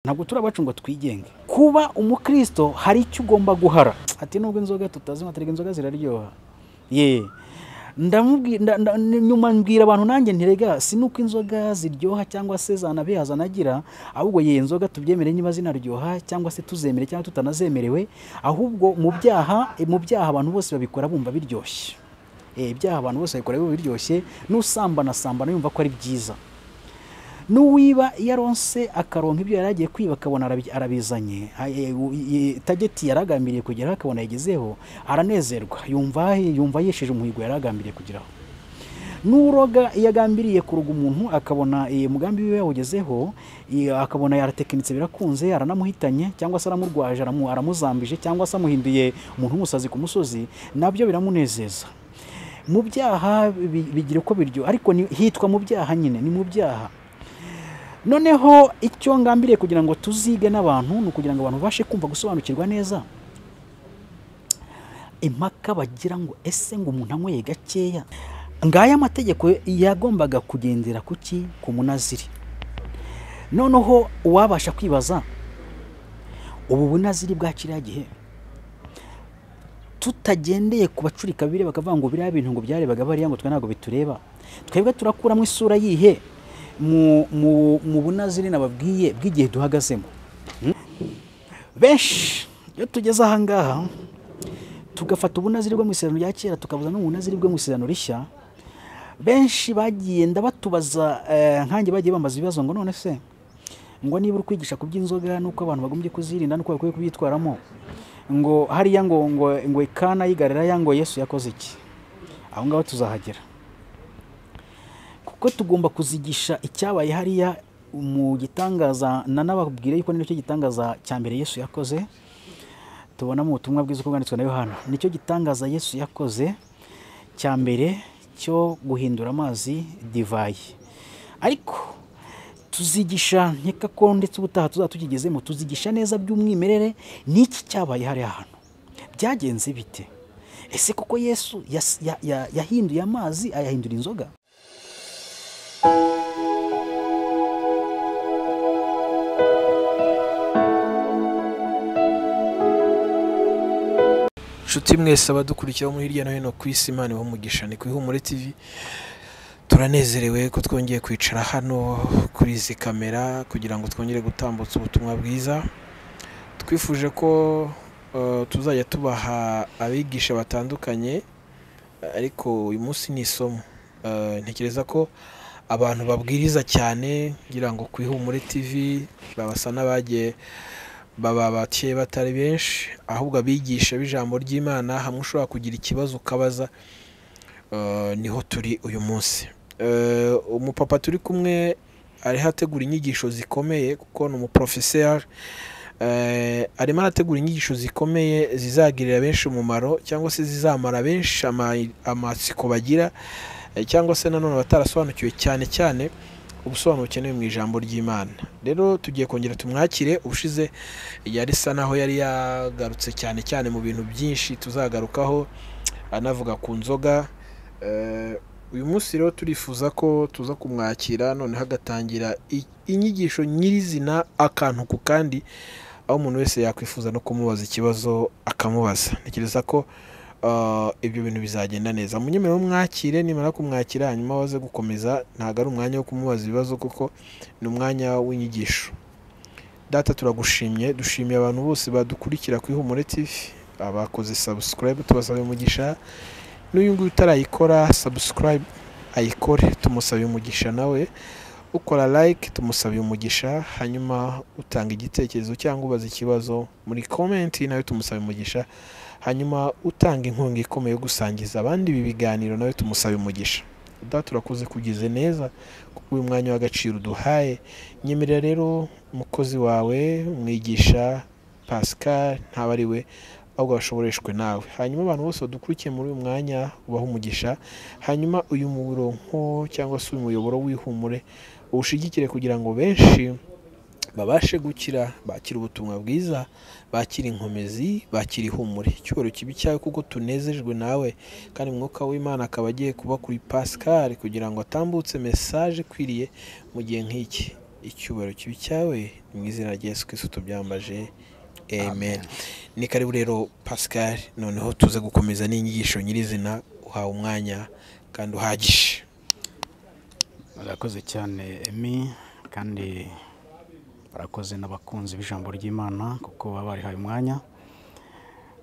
ntabwo turi abacu ngo twigenge kuba umukristo hari icyo ugomba guhara ati nubwo inzoga tutazinywa atari inzoga ziraryoha ye ndamubwira nda- nda- nyuma mbwira abantu nanjye ntirega si nuko inzoga ziryoha cyangwa se zanabiha zanagira ahubwo ye inzoga tubyemere niba zinaryoha cyangwa se tuzemere cyangwa tutanazemerewe ahubwo mu byaha mu byaha abantu bose babikora bumva biryoshye Eh, ibyaha abantu bose babikora bumva biryoshye n'usambana sambana yumva ko ari byiza n'uwiba iyo aronse akaronka ibyo yari agiye kwiba akabona arabi- arabizanye Ay- u- i- tageti yari agambiriye kugeraho akabona yagezeho aranezerwa yumva yumva yesheje umuhigo yari agambiriye kugeraho n'uroga iyo agambiriye kuroga umuntu akabona eh, umugambi wiwe yawugezeho eh, akabona yaratekinitse birakunze aranamuhitanye cyangwa se aramurwaje aramu- aramuzambije cyangwa se amuhinduye umuntu w'umusazi ku musozi nabyo biramunezeza mu byaha bi- bigira uko biryo ariko ni- hitwa mu byaha nyine ni mu byaha noneho icyo ngambiriye kugira ngo tuzige n'abantu ni ukugira ngo abantu babashe kumva gusobanukirwa neza impaka bagira ngo ese ngo umuntu anyweye gakeya ngaya amategeko yagombaga kugendera ku ki ku munaziri noneho uwabasha kwibaza ubu bunaziri bwa kiriya gihe tutagendeye ku bacurika bibiri bakavuga ngo biriya bintu ngo byarebaga bariya ngo twe ntabwo bitureba twebwe turakuramo isura yihe mu, mu, mu bunaziri nababwiye bw'igihe duhagazemo Hmm? benshi iyo tugeze ahangaha tugafata ubunaziri bwo mu isezerano rya kera tukabuza n'ubunaziri bwo mu isezerano rishya benshi bagiye ndabatubaza eh, nkanjye bagiye bambaza ibibazo ngo none se ngo niba uri kwigisha ku by'inzoga n'uko abantu bagombye kuzirinda n'uko bakwiye kubyitwaramo ngo hariya ngo ngo ngo ikana yigarira ngo yesu yakoze iki aho ngaho tuzahagera kuko tugomba kuzigisha icyabaye hariya mu gitangaza nanababwire yuko nicyo gitangaza cya mbere yesu yakoze tubona mu butumwa bwiza uko bwanditswe na yohana nicyo gitangaza yesu yakoze cya mbere cyo guhindura amazi divayi ariko tuzigisha nkeka ko ndetse ubutaha tuzaba tukigezemo tuzigisha neza by'umwimerere n'iki cyabaye hariya hantu byagenze bite ese koko yesu yas- ya- ya- yahinduye amazi ayahindura inzoga nshuti mwese abadukurikira bo muri hirya no hino ku isi imana ibahe umugisha ni ku ihumure tv turanezerewe ko twongeye kwicara hano kuri izi kamera kugira ngo twongere gutambutsa ubutumwa bwiza twifuje ko eh, tuzajya tubaha abigisha batandukanye ariko uyu munsi ni isomo Eh, ntekereza ko abantu babwiriza cyane kugira ngo ku ihumure tv babasa n'abagiye baba baciye batari benshi ahubwo abigisha b'ijambo ry'imana hamwe ushobora kugira ikibazo ukabaza eh, niho turi uyu munsi Eh, umupapa turi kumwe ariho ategura inyigisho zikomeye kuko ni umuporofeseri Eh, arimo arategura inyigisho zikomeye zizagirira benshi umumaro cyangwa se zizamara benshi ama- amatsiko bagira eh, cyangwa se nanone batarasobanukiwe cyane cyane ubusobanuro bukenewe mu ijambo ry'imana rero tugiye kongera tumwakire ubushize yari isa naho yari yagarutse cyane cyane mu bintu byinshi tuzagarukaho anavuga ku nzoga Eh, uyu munsi rero turifuza ko tuza kumwakira noneho agatangira i- inyigisho nyirizina akantu ku kandi aho umuntu wese yakwifuza no kumubaza ikibazo akamubaza ntekereza ko eh, ibyo bintu bizagenda neza munyemerere umwakire nimara kumwakira hanyuma waze gukomeza ntabwo ari umwanya wo kumubaza ibibazo kuko ni umwanya w'inyigisho data turagushimye dushimiye abantu bose badukurikira kuri humure tv abakoze subscribe tubasaba umugisha n'uyu nguyu utarayikora subscribe ayikore tumusabe umugisha nawe ukora like tumusabe umugisha hanyuma utanga igitekerezo cyangwa ubaza ikibazo muri comment nawe tumusabe umugisha hanyuma utanga inkunga ikomeye yo gusangiza abandi ibi biganiro nawe tumusabe umugisha data turakoze kugize neza kuko uyu mwanya w'agaciro uduhaye nyemerera rero umukozi wawe umwigisha pascal ntaba ari we ahubwo bashoboreshwe nawe hanyuma abantu bose badukurikiye muri uyu mwanya ubahe umugisha hanyuma uyu muronko cyangwa se uyu muyoboro w'ihumure uwushigikire kugira ngo benshi babashe gukira bakire ubutumwa bwiza bakire inkomezi bakire ihumure icyubahiro kibi cyawe kuko tunezejwe nawe kandi umwuka w'imana akaba agiye kuba kuri pascal kugira ngo atambutse mesaje ikwiriye mu gihe nk'iki icyubahiro kibi cyawe ni mu izina rya yesu kristo tubyambaje amen ni karibu rero pascal noneho tuze gukomeza n'inyigisho nyirizina uhawe umwanya kandi uhagije murakoze cyane emi kandi barakoze n'abakunzi b'ijambo ry'imana kuko baba barihaye umwanya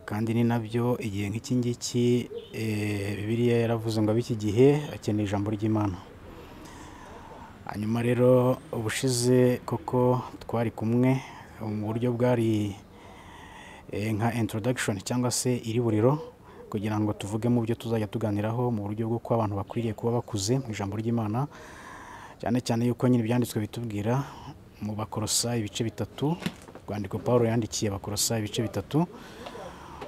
kandi ni nabyo igihe nk'iki ngiki eh, bibiliya yaravuze ngo ab'iki gihe akeneye ijambo ry'imana hanyuma rero ubushize koko twari kumwe mu buryo bwari eh, nka introduction cyangwa se iriburiro kugira ngo tuvuge mu byo tuzajya tuganiraho mu buryo bw'uko abantu bakwiriye kuba bakuze mu ijambo ry'imana cyane cyane yuko nyine ibyanditswe bitubwira mu bakorosayi ibice bitatu urwandiko paul yandikiye abakorosayi ibice bitatu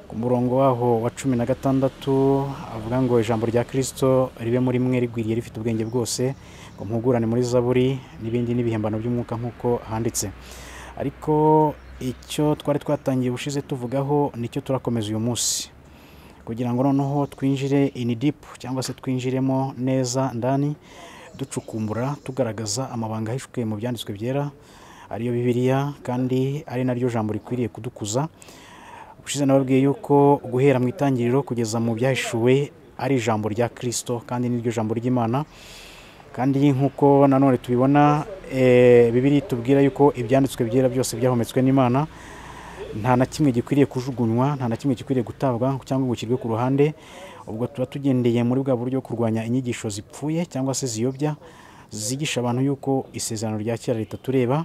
ku murongo waho wa cumi na gatandatu avuga ngo ijambo rya kirisito ribe muri mwe rigwiriye rifite ubwenge bwose ngo mpugurane muri zaburi n'ibindi n'ibihembano by'umwuka nk'uko handitse ariko icyo twari twatangiye ubushize tuvugaho nicyo turakomeza uyu munsi kugira ngo noneho twinjire in deep cyangwa se twinjiremo neza ndani ducukumbura tugaragaza amabanga ahishwe mu byanditswe byera ariyo bibiliya kandi ari naryo jambo rikwiriye kudukuza ubushize nababwiye yuko guhera mu itangiriro kugeza mu byahishuwe ari ijambo rya kirisito kandi niryo jambo ry'imana kandi nk'uko nanone tubibona eh, bibiliya itubwira yuko ibyanditswe byera byose byahometswe n'imana nta na kimwe gikwiriye kujugunywa nta na kimwe gikwiriye gutabwa cyangwa ngo gishyirwe ku ruhande ubwo tuba tugendeye muri bwa buryo bwo kurwanya inyigisho zipfuye cyangwa se ziyobya zigisha abantu yuko isezerano rya kera ritatureba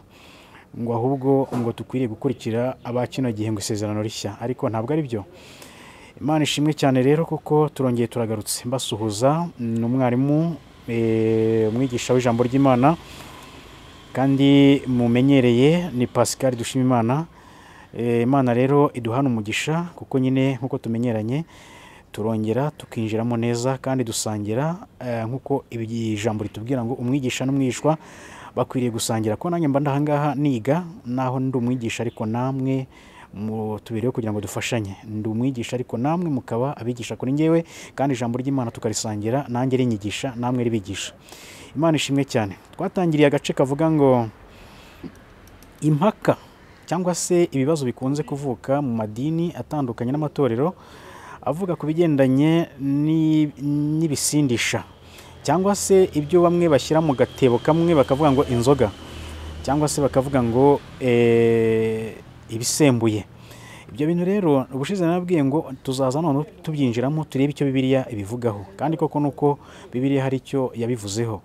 ngo ahubwo ngo dukwiriye gukurikira aba kino gihe ngo isezerano rishya ariko ntabwo ari byo imana ishimwe cyane rero kuko turongeye turagarutse mbasuhuza ni umwarimu eh, umwigisha w'ijambo ry'imana kandi mumenyereye ni pascal dushimimana Eh, imana rero iduhana umugisha kuko nyine nk'uko tumenyeranye turongera tukinjiramo neza kandi dusangira eh, nk'uko ibi ijambo ritubwira ngo umwigisha n'umwishwa bakwiriye gusangira ko nanjye mba ndahangaha niga naho ndi umwigisha ariko namwe mu tubiriho kugira ngo dufashanye ndi umwigisha ariko namwe mukaba abigisha kuri ngewe kandi ijambo ry'imana tukarisangira nanjye rinyigisha namwe ribigisha imana ishimwe cyane twatangiriye agace kavuga ngo impaka cyangwa se ibibazo bikunze kuvuka mu madini atandukanye n'amatorero avuga ku bigendanye ni- n'ibisindisha cyangwa se ibyo bamwe bashyira mu gatebo kamwe bakavuga ngo inzoga cyangwa se bakavuga ngo eh, ibisembuye ibyo bintu rero ubushize nabwiye ngo tuzaza none tubyinjiramo turebe icyo bibiliya ibivugaho kandi koko nuko bibiliya hari icyo yabivuzeho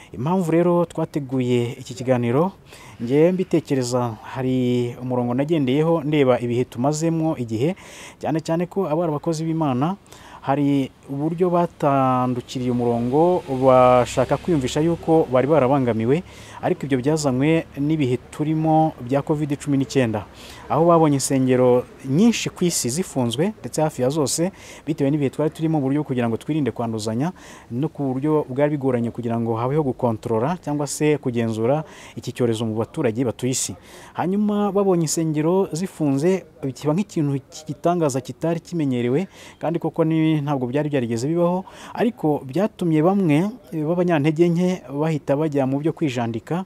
impamvu rero twateguye iki kiganiro ngewe mbitekereza hari umurongo nagendeyeho ndeba ibihe tumazemo igihe cyane cyane ko abari abakozi b'imana hari uburyo batandukiriye umurongo bashaka kwiyumvisha yuko bari barabangamiwe ariko ibyo byazanywe n'ibihe turimo bya covid cumi n'icyenda aho babonye insengero nyinshi ku isi zifunzwe ndetse hafi ya zose bitewe n'ibihe twari turimo mu buryo bwo kugira ngo twirinde kwanduzanya no ku buryo bwari bigoranye kugira ngo habeho gukontorora cyangwa se kugenzura iki cyorezo mu baturage batuye isi hanyuma babonye insengero zifunze kiba nk'ikintu cy'igitangaza kitari kimenyerewe kandi koko ni- ntabwo byari byarigeze bibaho ariko byatumye bamwe eh, b'abanyantege nke bahita bajya mu byo kwijandika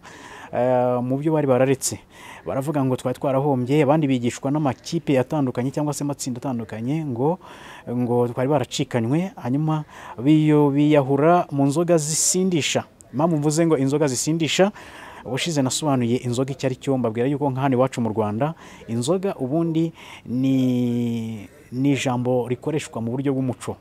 eh, mu byo bari bararetse baravuga ngo twari twarahombye abandi bigishwa n'amakipe atandukanye cyangwa se amatsinda atandukanye ngo ngo twari baracikanywe hanyuma biyo biyahura mu nzoga zisindisha impamvu mvuze ngo inzoga zisindisha ubushize nasobanuye inzoga icyo ari cyo mbabwira yuko nka hano iwacu mu rwanda inzoga ubundi ni ni ijambo rikoreshwa mu buryo bw'umuco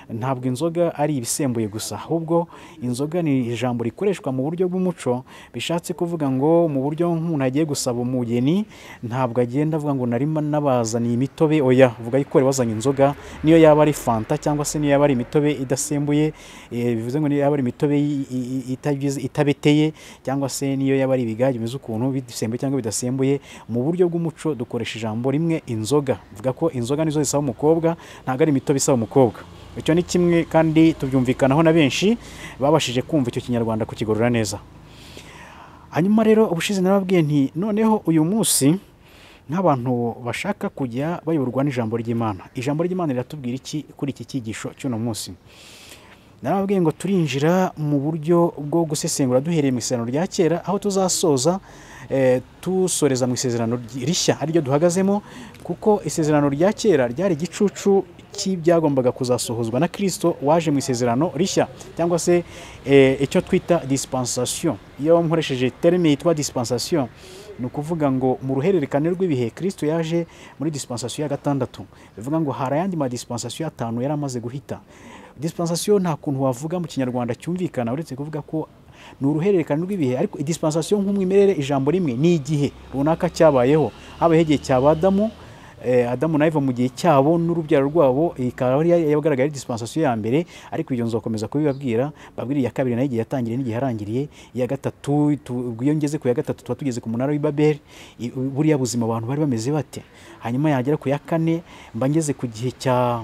ntabwo inzoga ari ibisembuye gusa ahubwo inzoga ni ijambo rikoreshwa mu buryo bw'umuco bishatse kuvuga ngo mu buryo nk'umuntu agiye gusaba umugeni ntabwo agenda avuga ngo narimo nabazaniye imitobe oya vuga yuko wari wazanye inzoga niyo yaba ari fanta cyangwa se niyo yaba ari imitobe idasembuye eh, bivuze ngo niyo yaba ari imitobe i- i- i- itagize- itabeteye cyangwa se niyo yaba ari ibigage bimeze ukuntu bisembuye cyangwa bidasembuye mu buryo bw'umuco dukoresha ijambo rimwe inzoga vuga ko inzoga nizo zisaba umukobwa ntabwo ari imitobe isaba umukobwa icyo ni kimwe kandi tubyumvikanaho na benshi babashije kumva icyo kinyarwanda kukigarura neza hanyuma rero ubushize narababwiye nti noneho uyu munsi nk'abantu bashaka kujya bayoborwa n'ijambo ry'imana ijambo ry'imana riratubwira iki kuri iki cyigisho cy'uno munsi narababwiye ngo turinjira mu buryo bwo gusesengura duhereye mu isezerano rya kera aho tuzasoza eh, dusoreza mu isezerano ry- rishya ariryo duhagazemo kuko isezerano rya kera ryari igicucu cy'ibyagombaga kuzasohozwa na kirisito waje mu isezerano rishya cyangwa se eh, icyo twita dispensation iyo nkoresheje terme yitwa dispensation ni ukuvuga ngo mu ruhererekane rw'ibihe kirisito yaje muri dispensation ya gatandatu bivuga ngo hari ayandi madispensation atanu yari amaze guhita dispensation nta kuntu wavuga mu kinyarwanda cyumvikana uretse kuvuga ko ni uruhererekane rw'ibihe ariko dispensation nk'umwimerere ijambo rimwe ni igihe runaka cyabayeho habayeho igihe cyaba adamu eh, adamu na eva mu gihe cyabo n'urubyaro rwabo ikaba ari yagaragaye ari dispensation ya mbere ariko ibyo nzakomeza kubibabwira babwira iya kabiri nayo igihe yatangiriye n'igihe yarangiriye iya gatatu tu- ubwo iyo ngeze ku ya gatatu tuba tugeze ku munara w'i babeli i- buriya buzima abantu bari bameze bate hanyuma yagera ku ya kane mba ngeze ku gihe cya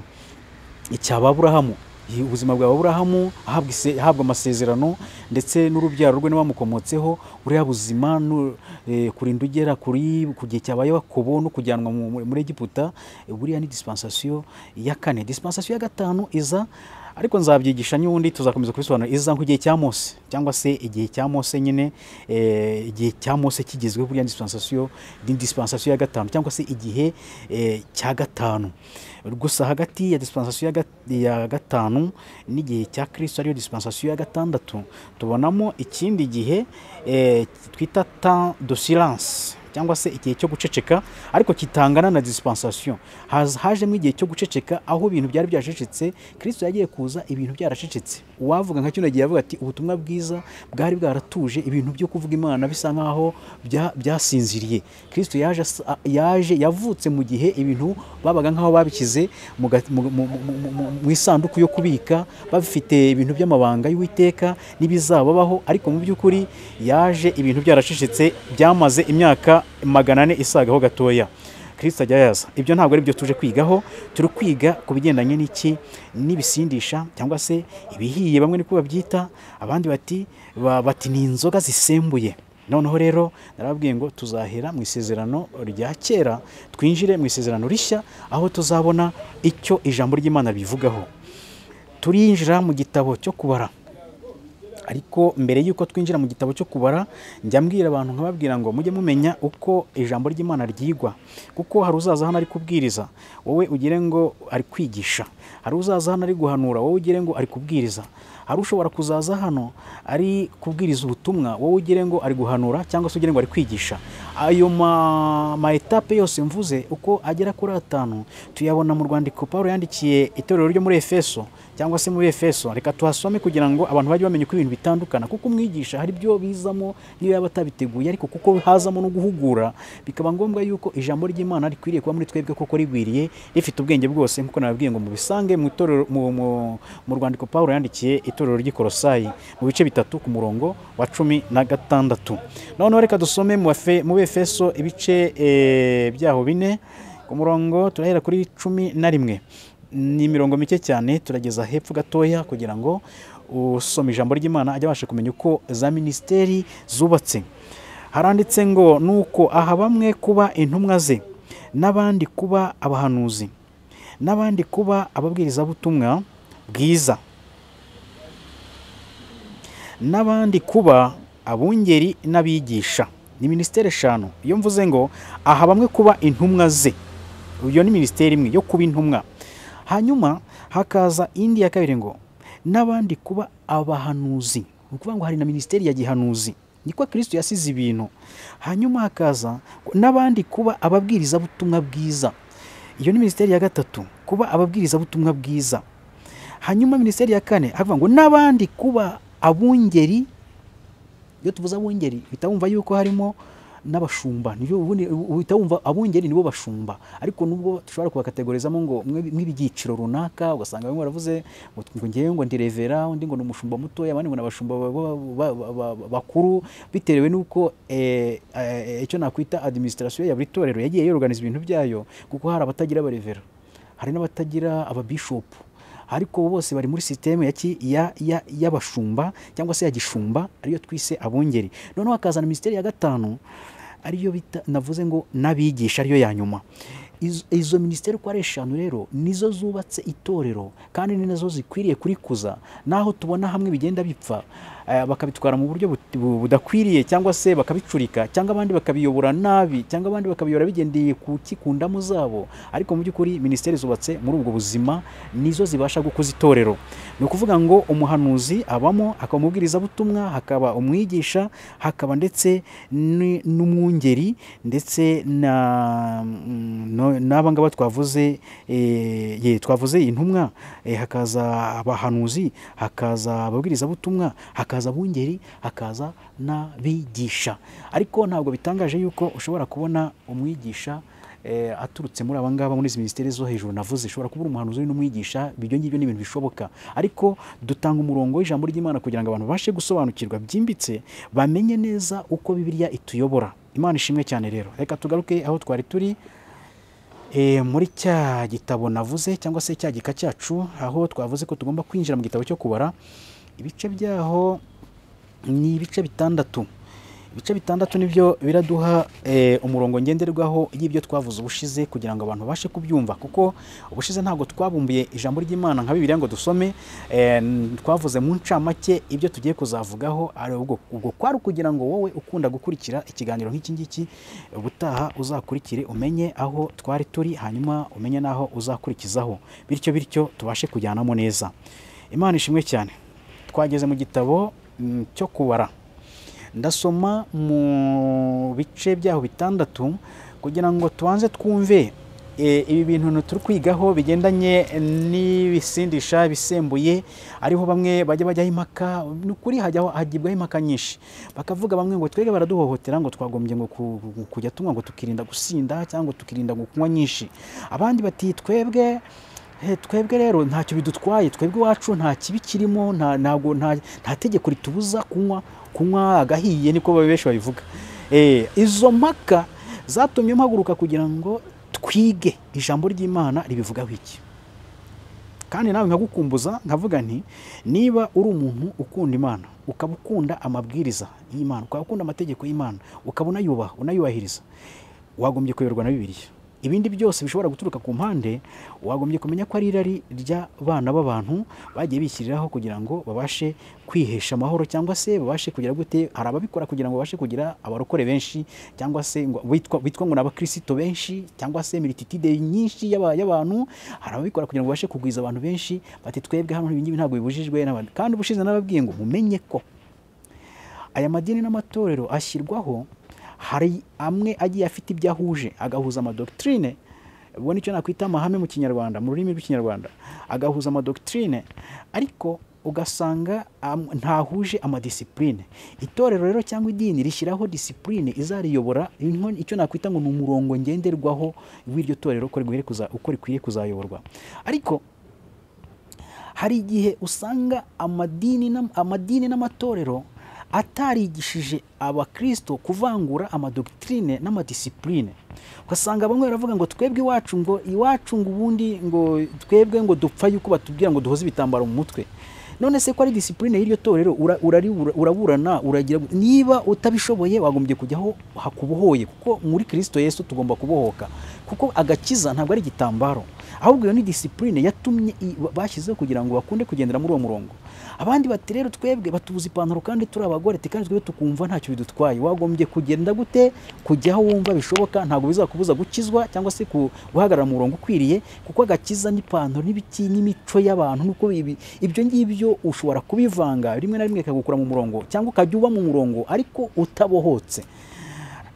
icyaba aburahamu Iyi- ubuzima bwa aburahamu ahabwa ise- ahabwa amasezerano ndetse n'urubyaro rwe n'abamukomotseho buriya buzima nu- eh, kurinda ugera kuri ku gihe cyabaye wakobo no kujyanwa mu- mu- muri egiputa eh, buriya ni dispensation ya kane dispensation ya gatanu iza ariko nzabyigisha n'ubundi tuzakomeza kubisobanura iza nk'igihe cya mose cyangwa se igihe cya mose nyine eh, igihe cya mose kigezweho buriya ni dispensation ni dispensation ya gatanu cyangwa se igihe eh, cya gatanu gusa hagati ya dispensation ya gat- ya gatanu n'igihe cya kirisito ariyo dispensation ya gatandatu tubonamo ikindi gihe eh, twita temps de silence cyangwa se igihe cyo guceceka ariko kitangana na dispensation Haz- hajemo igihe cyo guceceka aho ibintu byari byacecetse kirisito yagiye kuza ibintu byaracecetse uwavuga nka kino gihe avuga ati ubutumwa bwiza bwari bwaratuje ibintu byo kuvuga imana bisa nkaho bya- byasinziriye kirisito yaje as- a- yaje yavutse mu gihe ibintu babaga nkaho babishyize mu ga- mu- mu- mu- mu- mu- mu isanduku yo kubika bafite ibintu by'amabanga y'uwiteka n'ibizababaho ariko mu by'ukuri yaje ibintu byaracecetse byamaze imyaka magana ane isagaho gatoya kirisita ajya yaza ibyo ntabwo ari byo tuje kwigaho turi kwiga ku bigendanye n'iki n'ibisindisha cyangwa se ibihiye bamwe niko babyita abandi bati ba- bati ni inzoga zisembuye noneho rero narababwiye ngo tuzahera mu isezerano rya kera twinjire mu isezerano rishya aho tuzabona icyo ijambo ry'imana ribivugaho turinjira mu gitabo cyo kubara ariko mbere y'uko twinjira mu gitabo cyo kubara njya mbwira abantu nkababwira ngo mujye mumenya uko ijambo ry'imana ryigwa kuko hari uzaza hano ari kubwiriza wowe ugire ngo ari kwigisha hari uzaza hano ari guhanura wowe ugire ngo ari kubwiriza hari ushobora kuzaza hano ari kubwiriza ubutumwa wowe ugire ngo ari guhanura cyangwa se ugire ngo ari kwigisha ayo ma, ma etape yose mvuze uko agera kuri atanu tuyabona mu rwandiko Pawulo yandikiye itorero ryo muri Efeso cyangwa se muri efeso reka tuhasome kugira ngo abantu bajye bamenya uko ibintu bitandukana kuko umwigisha hari ibyo bizamo niyo yaba atabiteguye ariko kuko hazamo no guhugura bikaba ngombwa yuko ijambo ry'imana rikwiriye kuba muri twebwe kuko rigwiriye rifite ubwenge bwose nk'uko nababwiye ngo mubisange mu itorero- mu- mu- mu rwandiko pawulo yandikiye itorero ry'ikorosayi mu bice bitatu ku murongo wa cumi na gatandatu noneho reka dusome mu Efe- mu efeso ibice eh, byaho bine ku murongo turahera kuri cumi na rimwe ni imirongo mike cyane turageza hepfo gatoya kugira ngo usoma ijambo ry'imana ajye abasha kumenya uko za minisiteri zubatse haranditse ngo nuko aha bamwe kuba intumwa ze n'abandi kuba abahanuzi n'abandi kuba ababwirizabutumwa bwiza n'abandi kuba abungeri n'abigisha ni minisiteri eshanu iyo mvuze ngo aha bamwe kuba intumwa ze iyo ni minisiteri imwe yo kuba intumwa hanyuma hakaza indi ya kabiri ngo n'abandi kuba abahanuzi ni ukuvuga ngo hari na minisiteri ya gihanuzi niko kirisito yasize ibintu hanyuma hakaza ngo n'abandi kuba ababwirizabutumwa bwiza iyo ni minisiteri ya gatatu kuba ababwirizabutumwa bwiza hanyuma minisiteri ya kane havuga ngo n'abandi kuba abungeri iyo tuvuze abungeri uhita wumva yuko harimo n'abashumba nibyo ubundi uhita wumva abungeri nibo bashumba ariko nubwo dushobora kubakategorizamo ngo mwe- mw'ibyiciro runaka ugasanga bamwe baravuze ngo ngo ngewe ngo ndi revera undi ngo ni umushumba mutoya abandi ngo ni abashumba ba- ba- ba- ba- ba- bakuru bitewe n'uko eh, eh, icyo nakwita administration ya buri torero yagiye yoruganiza ibintu byayo kuko hari abatagira abarevera hari n'abatagira ababishopu ariko bose bari muri sisiteme ya ki- ya- ya- y'abashumba cyangwa se ya gishumba ariyo twise abungeri noneho hakazana minisiteri ya gatanu ariyo bita navuze ngo n'abigisha ariyo ya nyuma Izo- izo minisiteri uko ari eshanu rero nizo zubatse itorero kandi ni nazo zikwiriye kurikuza naho tubona hamwe bigenda bipfa eh, bakabitwara mu buryo but- bu- budakwiriye cyangwa se bakabicurika cyangwa abandi bakabiyobora nabi cyangwa abandi bakabiyobora bigendeye ku kikundamu zabo ariko mu by'ukuri minisiteri zubatse muri ubwo buzima nizo zibasha gukuza itorero ni ukuvuga ngo umuhanuzi abamo hakaba umubwirizabutumwa hakaba umwigisha hakaba ndetse ni- n'umwungeri ndetse na mm, no- n'aba ngaba twavuze eh, ye twavuze intumwa eh, hakaza abahanuzi hakaza ababwirizabutumwa hakaza abungeri hakaza n'abigisha ariko ntabwo bitangaje yuko ushobora kubona umwigisha eh, aturutse muri aba ngaba muri izi minisiteri zo hejuru navuze ishobora kuba uri umuhanuzi uri n'umwigisha ibyo ngibyo ni ibintu bishoboka ariko dutanga umurongo w'ijambo ry'imana kugira ngo abantu babashe gusobanukirwa byimbitse bamenye neza uko bibiliya ituyobora imana ishimwe cyane rero reka tugaruke aho twari turi Eh, muri cya gitabo navuze cyangwa se cya gika cyacu aho twavuze ko tugomba kwinjira mu gitabo cyo kubara ibice byaho ni ibice bitandatu ibice bitandatu nibyo biraduha eh, umurongo ngenderwaho y'ibyo twavuze ubushize kugira ngo abantu babashe kubyumva kuko ubushize ntabwo twabumbuye ijambo ry'imana nka bibiliya ngo dusome eh, n- twavuze mu ncamake ibyo tugiye kuzavugaho ari ubwo ubwo kwari ukugira ngo wowe ukunda gukurikira ikiganiro nk'iki ngiki ubutaha uzakurikire umenye aho twari turi hanyuma umenye n'aho uzakurikizaho bityo bityo tubashe kujyanamo neza imana ishimwe cyane twageze mu gitabo mm, cyo kubara ndasoma mu bice byaho bitandatu kugira ngo tubanze twumve eh, ibi bintu turi kwigaho bigendanye n'ibisindisha bisembuye ariho bamwe bajya bajyaho impaka ni ukuri hajyaho hagibwaho impaka nyinshi bakavuga bamwe ngo twebwe baraduhohotera ngo twagombye ngo ku- ku- kujya tunywa ngo tukirinda gusinda cyangwa tukirinda ngo kunywa nyinshi abandi bati twebwe Eh, twebwe rero ntacyo bidutwaye twebwe iwacu nta kibi kirimo nta ntabwo nta nta tegeko ritubuza kunywa kunywa agahiye niko babe- benshi babivuga Eh, izo mpaka zatumye mpaguruka kugira ngo twige ijambo ry'imana ribivugaho iki kandi nawe nkagukumbuza nkavuga nti niba uri umuntu ukunda imana ukaba ukunda amabwiriza y'imana ukaba ukunda amategeko y'imana ukaba unayubaha unayubahiriza wagombye kuyoborwa na bibiliya ibindi byose bishobora guturuka ku mpande wagombye kumenya ko ari irari ry'abana b'abantu bagiye bishyiriraho kugira ngo babashe kwihesha amahoro cyangwa se babashe kugira gute hari ababikora kugira ngo babashe kugira abarokore benshi cyangwa se ngo- bitwa bitwa ngo ni abakristo benshi cyangwa se mirititide nyinshi y'aba- y'abantu hari ababikora kugira ngo babashe kugwiza abantu benshi bati twebwe hano ibingibi ntabwo bibujijwe n'abantu kandi ubushize n'ababwiye ngo mumenye ko aya madini n'amatorero ashyirwaho hari amwe agiye afite ibyo ahuje agahuza amadokitrine ubwo nicyo nakwita amahame mu kinyarwanda mu rurimi rw'ikinyarwanda agahuza amadokitrine ariko ugasanga am- ntahuje amadisipurine itorero rero cyangwa idini rishyiraho disipurine izariyobora inko- icyo nakwita ngo ni umurongo ngenderwaho w'iryo torero uko rigwiriye kuza- uko rikwiye kuzayoborwa ariko hari igihe usanga amadini n'am- amadini n'amatorero atarigishije abakristo kuvangura amadokitrine n'amadisipurine ugasanga bamwe baravuga ngo twebwe iwacu ngo iwacu ngo ubundi ngo twebwe ngo dupfa yuko batubwira ngo duhoze ibitambaro mu mutwe none se ko ari disipurine y'iryo torero ura- uraribura- uraburana uragira niba utabishoboye wagombye kujyaho hakubohoye kuko muri kristo yesu tugomba kubohoka kuko agakiza ntabwo ari igitambaro ahubwo iyo ni disipurine yatumye i- bashyizeho kugira ngo bakunde kugendera muri uwo murongo abandi bati rero twebwe batubuza ipantaro kandi turi abagore ati kandi twebwe tukumva ntacyo bidutwaye wagombye kugenda gute kujyaho wumva bishoboka ntabwo bizakubuza gukizwa cyangwa se ku- guhagarara mu murongo ukwiriye kuko agakiza n'ipantaro n'ibiki n'imico y'abantu nuko ibi ibyo ngibyo ushobora kubivanga rimwe na rimwe ikagukura mu murongo cyangwa ukajya uba mu murongo ariko utabohotse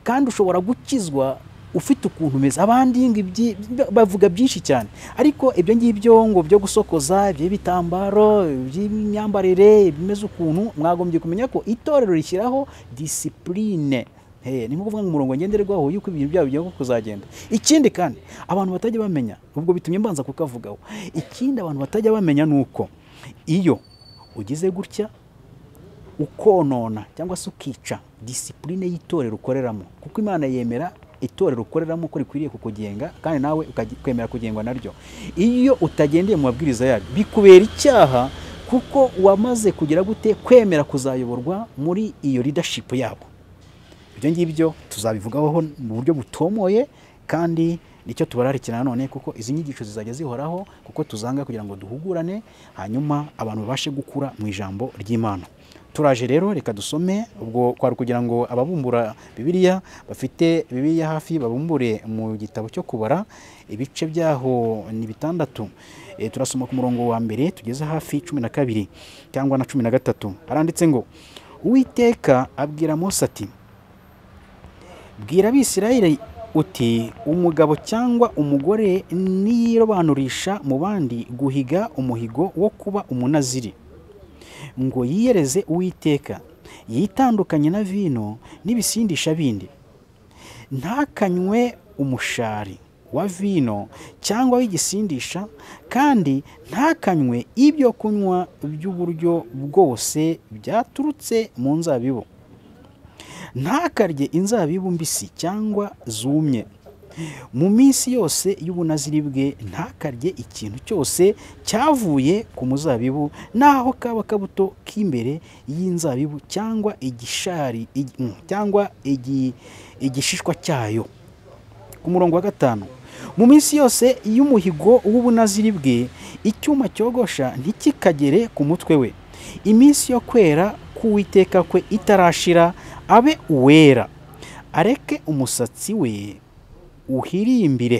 kandi ushobora gukizwa ufite ukuntu umeze abandi ngo ibyi- bavuga byinshi cyane ariko ibyo ngibyo ngo byo gusokoza iby'ibitambaro iby'imyambarire bimeze ukuntu mwagombye kumenya ko itorero rishyiraho disipurine ni ukuvuga ngo umurongo ngenderwaho y'uko ibintu byabo bigiye kuzagenda ikindi kandi abantu batajya bamenya ubwo bitumye mbanza kukavugaho ikindi abantu batajya bamenya ni uko iyo ugize gutya ukonona cyangwa se ukica disipurine y'itorero ukoreramo kuko imana yemera itorero ukoreramo ko rikwiriye kukugenga kandi nawe ukajya- ukemera kugengwa naryo iyo utagendeye mu mabwiriza yaryo bikubera icyaha kuko wamaze kugira gute kwemera kuzayoborwa muri iyo leadership yabo ibyo ngibyo tuzabivugaho mu buryo butomoye kandi nicyo tubararikira nanone kuko izi nyigisho zizajya zihoraho kuko tuzanga kugira ngo duhugurane hanyuma abantu babashe gukura mu ijambo ry'imana turaje rero reka dusome ubwo kwari kugira ngo ababumbura bibiliya bafite bibiliya hafi babumbure mu gitabo cyo kubara ibice byaho ni bitandatu Eh, turasoma ku murongo wa mbere tugeze hafi cumi na kabiri cyangwa na cumi na gatatu haranditse ngo uwiteka abwira mose ati bwira abisirayeli uti umugabo cyangwa umugore niyirobanurisha mu bandi guhiga umuhigo wo kuba umunaziri ngo yiyereze uwiteka yitandukanye na vino n'ibisindisha bindi ntakanywe umushari wa vino cyangwa w'igisindisha kandi ntakanywe ibyo kunywa by'uburyo bwose byaturutse mu nzabibu ntakarye inzabibu mbisi cyangwa zumye mu minsi yose y'ubunaziri bwe ntakarye ikintu cyose cyavuye ku muzabibu naho kaba kabuto k'imbere y'inzabibu cyangwa igishari igi- mm, cyangwa igi- igishishwa cyayo ku murongo wa gatanu mu minsi yose y'umuhigo w'ubunaziri bwe icyuma cyogosha ntikikagere ku mutwe we iminsi yo kwera k'uwiteka kwe itarashira abe uwera areke umusatsi we uhirimbire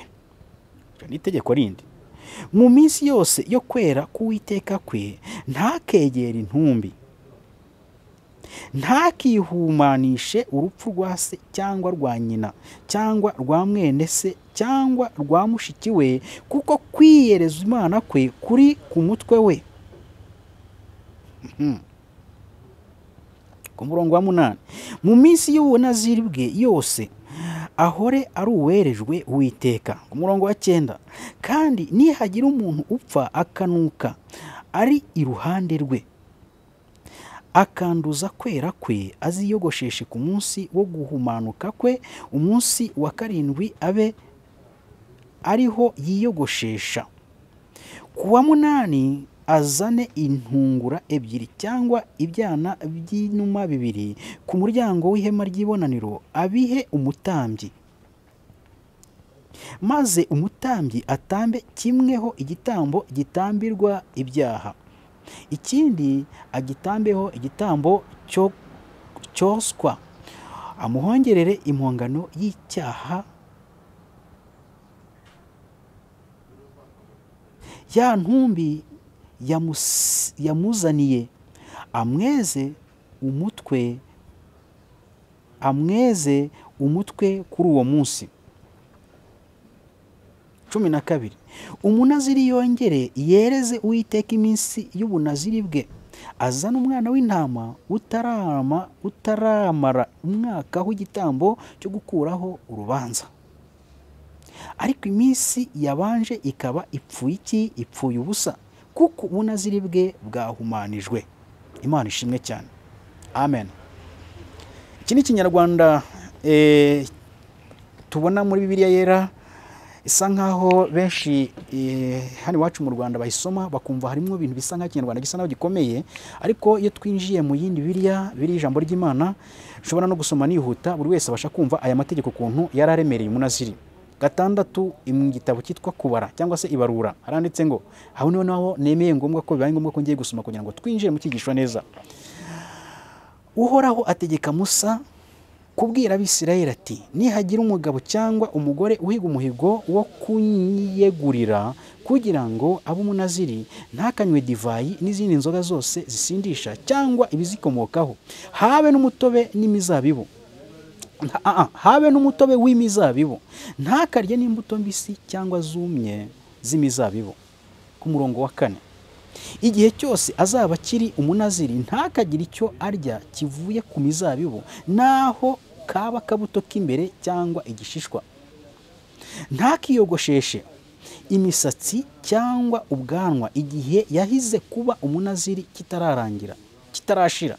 Iri ni itegeko rindi mu minsi yose yo kwera k'uwiteka kwe ntakegere intumbi ntakihumanishe urupfu rwa se cyangwa rwa nyina cyangwa rwa mwene se cyangwa rwa mushiki we kuko kwiyereza imana kwe kuri ku mutwe we Mhm. ku murongo wa munani mu minsi y'ubunaziri bwe yose ahore ari uwerejwe uwiteka ku murongo wa cyenda kandi nihagira umuntu upfa akanuka ari iruhande rwe akanduza kwera kwe aziyogosheshe ku munsi wo guhumanuka kwe umunsi wa karindwi abe ariho yiyogoshesha ku wa munani azane intungura ebyiri cyangwa ibyana by'inuma bibiri ku muryango w'ihema ry'ibonaniro abihe umutambyi maze umutambyi atambe kimweho igitambo gitambirwa ibyaha ikindi agitambeho igitambo cyo cyoswa amuhongerere impongano y'icyaha ya ntumbi yamus- yamuzaniye amweze umutwe amweze umutwe kuri uwo munsi cumi na kabiri umunaziri yongere yereze uwiteka iminsi y'ubunaziri bwe azana umwana w'intama utarama utaramara umwaka w'igitambo cyo gukuraho urubanza ariko iminsi yabanje ikaba ipfuye iki ipfuye ubusa kuko ubunaziri bwe bwahumanijwe imana ishimwe cyane amen iki ni ikinyarwanda eh, tubona muri bibiliya yera isa nkaho benshi eh, hano iwacu mu rwanda bayisoma bakumva harimo ibintu bisa nkaho ikinyarwanda gisa naho gikomeye ariko iyo twinjiye mu yindi biriya biri ijambo ry'imana ushobora no gusoma nihuta buri wese abasha kumva aya mategeko ukuntu yari aremereye umunaziri gatandatu mu gitabo cyitwa kubara cyangwa se ibarura haranditse ngo aho niho naho nemeye ngombwa ko bibaye ngombwa ko ngiye gusoma kugira ngo twinjire mu cyigisho neza uhoraho ategeka musa kubwira abisirayeli ati nihagira umugabo cyangwa umugore uhiga umuhigo wo kunyiyegurira kugira ngo abe umunaziri ntakanywe divayi n'izindi nzoga zose zisindisha cyangwa ibizikomokaho habe n'umutobe n'imizabibu Nta- ah, ah, habe n'umutobe w'imizabibu ntakarye n'imbuto mbisi cyangwa zumye z'imizabibu ku murongo wa kane igihe cyose azaba akiri umunaziri ntakagire icyo arya kivuye ku mizabibu naho kaba akabuto k'imbere cyangwa igishishwa ntakiyogosheshe imisatsi cyangwa ubwanwa igihe yahize kuba umunaziri kitararangira kitarashira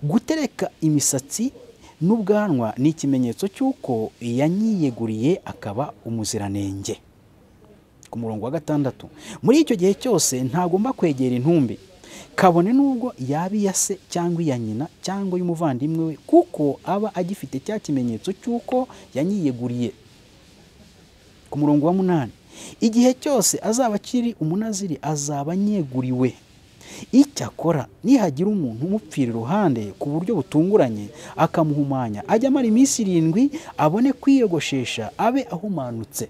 gutereka imisatsi n'ubwanwa ni ikimenyetso cy'uko yanyiyeguriye akaba umuziranenge ku murongo wa gatandatu muri icyo gihe cyose ntagomba kwegera intumbi kabone n'ubwo yaba iya se cyangwa iya nyina cyangwa iy'umuvandimwe we kuko aba agifite cya kimenyetso cy'uko yanyiyeguriye ku murongo wa munani igihe cyose azaba akiri umunaziri azaba anyeguriwe icyakora nihagira umuntu umupfira iruhande ku buryo butunguranye akamuhumanya ajya amara iminsi irindwi abone kwiyogoshesha abe ahumanutse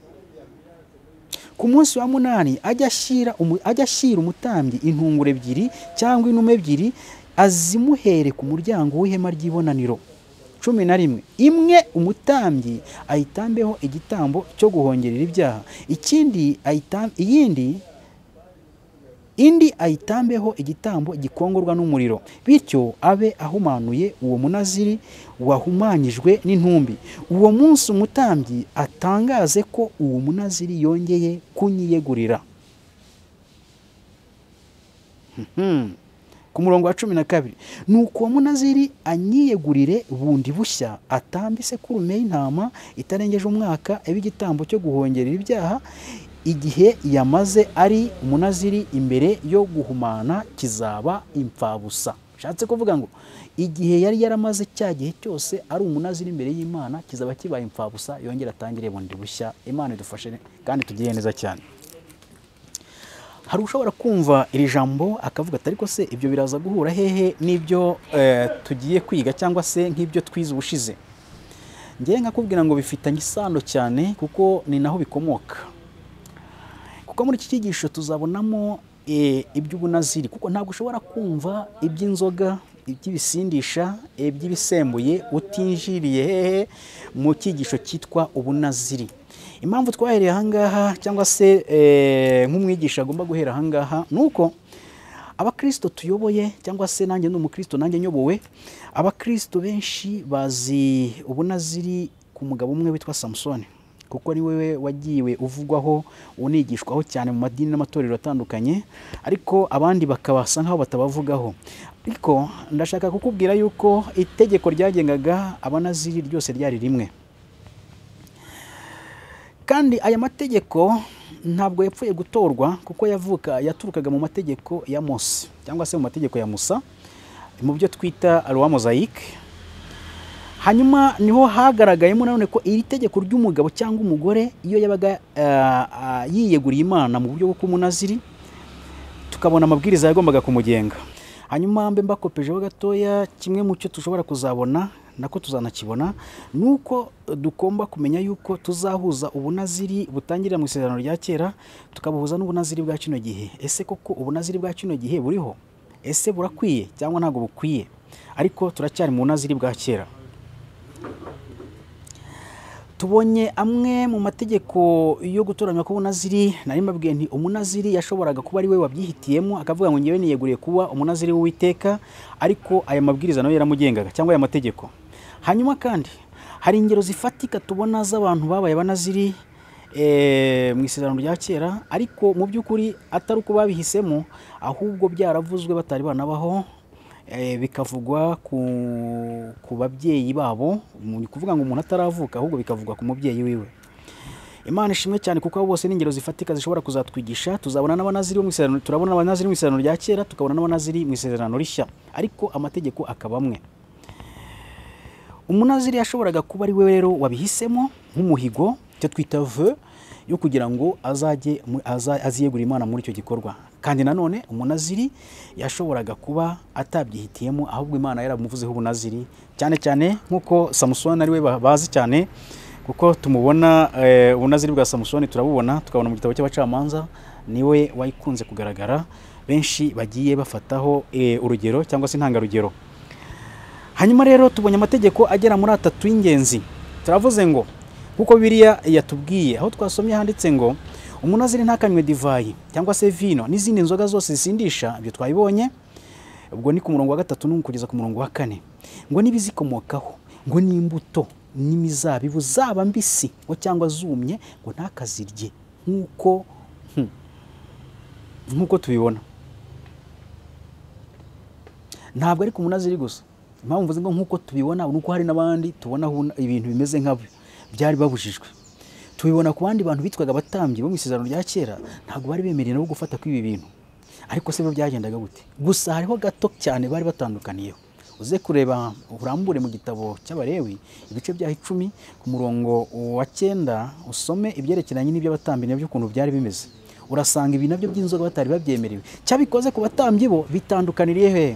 ku munsi wa munani ajya ashyira umu- ajya ashyira umutambyi intunguro ebyiri cyangwa inuma ebyiri azimuhere ku muryango w'ihema ry'ibonaniro cumi na rimwe imwe umutambyi ayitambeho igitambo cyo guhongerera ibyaha ikindi ayitam- iyindi indi ayitambeho igitambo gikongorwa n'umuriro bityo abe ahumanuye uwo munaziri wahumanyijwe n'intumbi uwo munsi umutambyi atangaze ko uwo munaziri yongeye kunyiyegurira Mhm. ku murongo wa cumi na kabiri ni uko uwo munaziri anyiyegurire bundi bushya atambe isekurume y'intama itarengeje umwaka abe igitambo cyo guhongerera ibyaha igihe yamaze ari umunaziri imbere yo guhumana kizaba imfabusa bishatse kuvuga ngo igihe yari yaramaze cya gihe cyose ari umunaziri imbere y'imana kizaba kibaye imfabusa yongera atangire bundi bushya imana idufashe kandi tugire neza cyane hari ushobora kumva iri jambo akavuga ati ariko se ibyo biraza guhura hehe n'ibyo eh, tugiye kwiga cyangwa se nk'ibyo twize ubushize ngewe nkakubwira ngo bifitanye isano cyane kuko ni naho bikomoka kuko muri iki cyigisho tuzabonamo eh, iby'ubunaziri kuko ntabwo ushobora kumva iby'inzoga iby'ibisindisha iby'ibisembuye utinjiriye hehe mu cyigisho cyitwa ubunaziri impamvu twahereye ahangaha cyangwa se eh, nk'umwigisha agomba guhera ahangaha ni uko abakristo tuyoboye cyangwa se nanjye ni umukristo nanjye nyobowe abakristo benshi bazi ubunaziri ku mugabo umwe witwa samusoni kuko ari we wagiwe uvugwaho unigishwaho cyane mu madini n'amatorero atandukanye ariko abandi bakabasa nk'aho batabavugaho ariko ndashaka kukubwira yuko itegeko ryagengaga abanaziri ryose ryari rimwe kandi aya mategeko ntabwo yapfuye gutorwa kuko yavuka yaturukaga mu mategeko ya Mose cyangwa se mu mategeko ya Musa mu byo twita Loi mozayike hanyuma niho hagaragayemo nanone ko iri tegeko ry'umugabo cyangwa umugore iyo yabaga eh, ah, yiyeguriye imana mu buryo bwo kumunaziri tukabona amabwiriza yagombaga kumugenga hanyuma mbe mbakopejeho gatoya kimwe mu cyo dushobora kuzabona nako tuzanakibona ni uko dugomba kumenya yuko tuzahuza ubunaziri butangirira mu isezerano rya kera tukabuhuza n'ubunaziri bwa kino gihe ese koko ubunaziri bwa kino gihe buriho ese burakwiye cyangwa ntabwo bukwiye ariko turacyari mu bunaziri bwa kera tubonye amwe mu mategeko yo gutoranywa k'ubunaziri nari mbabwiye nti umunaziri yashoboraga kuba ari we wabyihitiyemo akavuga ngo ngewe niyeguriye kuba umunaziri w'uwiteka ariko aya mabwiriza nayo yaramugengaga cyangwa aya mategeko hanyuma kandi hari ingero zifatika tubona z'abantu babaye abanaziri eh, mu isezerano rya kera ariko mu by'ukuri atari uko babihisemo ahubwo byaravuzwe batari banabaho eh, bikavugwa ku, ku babyeyi babo mu- ni ukuvuga ngo umuntu ataravuka ahubwo bikavugwa ku mubyeyi wiwe imana ishimwe cyane kuko abo bose ni ingero zifatika zishobora kuzatwigisha tuzabona n'abanaziri bo mu isezerano turabona abanaziri mu isezerano rya kera tukabona n'abanaziri mu isezerano rishya ariko amategeko akaba amwe umunaziri yashoboraga kuba ari we rero wabihisemo nk'umuhigo icyo twita ve yo kugira ngo azajye mu- aza- aziyegure imana muri icyo gikorwa kandi nanone umunaziri yashoboraga kuba atabyihitiyemo ahubwo imana yaramuvuzeho ubunaziri cyane cyane nk'uko samusoni ari we ba- bazi cyane kuko tumubona eh, ubunaziri bwa samusoni turabubona tukabona mu gitabo cy'abacamanza niwe wayikunze kugaragara benshi bagiye bafataho eh, urugero cyangwa se intangarugero hanyuma rero tubonye amategeko agera muri atatu y'ingenzi turavuze ngo kuko biriya yatubwiye aho twasomye handitse ngo umunaziri ntakanywe divayi cyangwa se vino n'izindi nzoga zose zisindisha ibyo twabibonye ubwo ni ku murongo wa gatatu no kugeza ku murongo wa kane ngo n'ibizikomokaho ngo n'imbuto n'imizabibu zaba mbisi ngo cyangwa zumye ngo ntakazirye nk'uko hmm, nk'uko tubibona ntabwo ari ku munaziri gusa impamvu mvuze ngo nk'uko tubibona ni uko hari n'abandi tubona aho ibintu bimeze nk'abi byari babujijwe tubibona ku bandi bantu bitwaga abatambyi bo mu isezerano rya kera ntabwo bari bemerewe no gufata kw'ibi bintu ariko se bo byagendaga gute gusa hariho gato cyane bari batandukaniyeho uze kureba urambure mu gitabo cy'abalewi ibice byaho icumi ku murongo wa cyenda usome ibyerekeranye n'iby'abatambyi nabyo ukuntu byari bimeze urasanga ibi nabyo by'inzoga batari babyemerewe cyabikoze ku batambyi bo bitandukaniriye he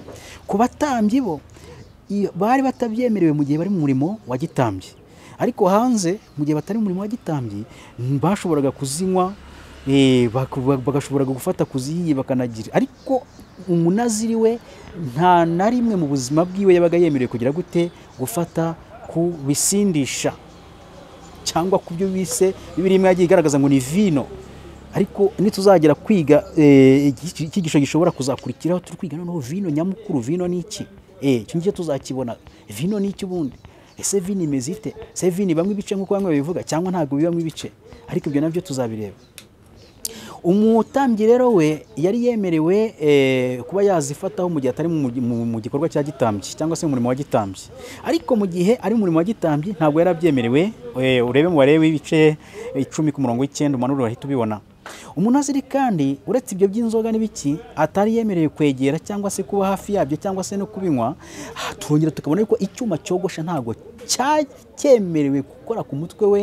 ku batambyi bo i- bari batabyemerewe mu gihe bari mu murimo wa gitambyi ariko hanze mu gihe batari mu murimo wa gitambyi n- bashoboraga kuzinywa eh, bak- bak- bagashobora gufata kuziyiye bakanagira ariko umunaziri we nta na rimwe mu buzima bwiwe yabaga yemerewe kugira gute gufata ku bisindisha cyangwa ku byo bise bibiri imwe yagiye igaragaza ngo ni vino ariko nituzagera kwiga eh, iki- icyigisho gishobora kuzakurikiraho turi kwiga noneho vino nyamukuru vino ni iki Eh, icyo ngicyo tuzakibona vino ni iki ubundi ese vino imeze ite se vino ibamo ibice nk'uko bamwe babivuga cyangwa ntabwo bibamo ibice ariko ibyo nabyo tuzabireba umutambyi rero we yari yemerewe eh, kuba yazifataho mu gihe atari mu, mu, mu gikorwa cya gitambyi cyangwa se mu murimo wa gitambyi ariko mu gihe ari mu murimo wa gitambyi ntabwo yari abyemerewe eh, urebe mu barebe ibice icumi ku murongo w'icyenda umanurire wahita ubibona umunaziri kandi uretse ibyo by'inzoga n'ibiki atari yemerewe kwegera cyangwa se kuba hafi yabyo cyangwa se no kubinywa ah, turongera tukabona yuko icyuma cyogosha ntabwo cya- cyemerewe gukora ku mutwe we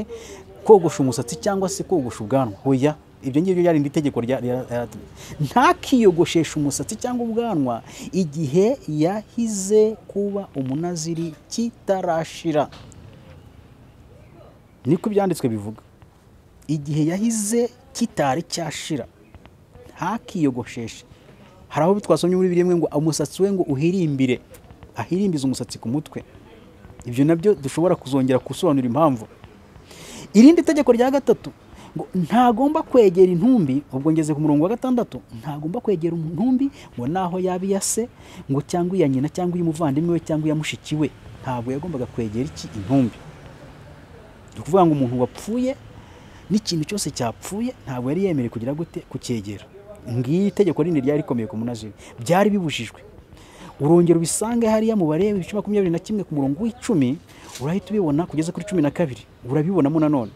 kogosha umusatsi cyangwa se kogosha ubwanwa hoya ibyo ngibyo byari indi tegeko rya rya- rya- ntakiyogosheshe umusatsi cyangwa ubwanwa igihe yahize kuba umunaziri kitarashira niko ibyanditswe bivuga igihe yahize kitari cyashira ntakiyogosheshe hari aho twasomye muri birimwe ngo umusatsi we ngo uhirimbire ahirimbize umusatsi ku mutwe ibyo nabyo dushobora kuzongera gusobanura impamvu irindi tegeko rya gatatu ngo ntagomba kwegera intumbi ubwo ngeze ku murongo wa gatandatu ntagomba kwegera intumbi ngo naho yaba iya se ngo cyangwa iya nyina cyangwa iy'umuvandimwe we cyangwa iya mushiki we ntabwo yagombaga kwegera iki intumbi ni ukuvuga ngo umuntu wapfuye n'ikintu cyose cyapfuye ntabwo yari yemerewe kugira gute kucyegera ngiri itegeko rindi ryari rikomeye ku munaziri byari bibujijwe urongera ubisange hariya mu bareba ibice makumyabiri na kimwe ku murongo w'icumi urahita ubibona kugeza kuri cumi na kabiri urabibonamo nanone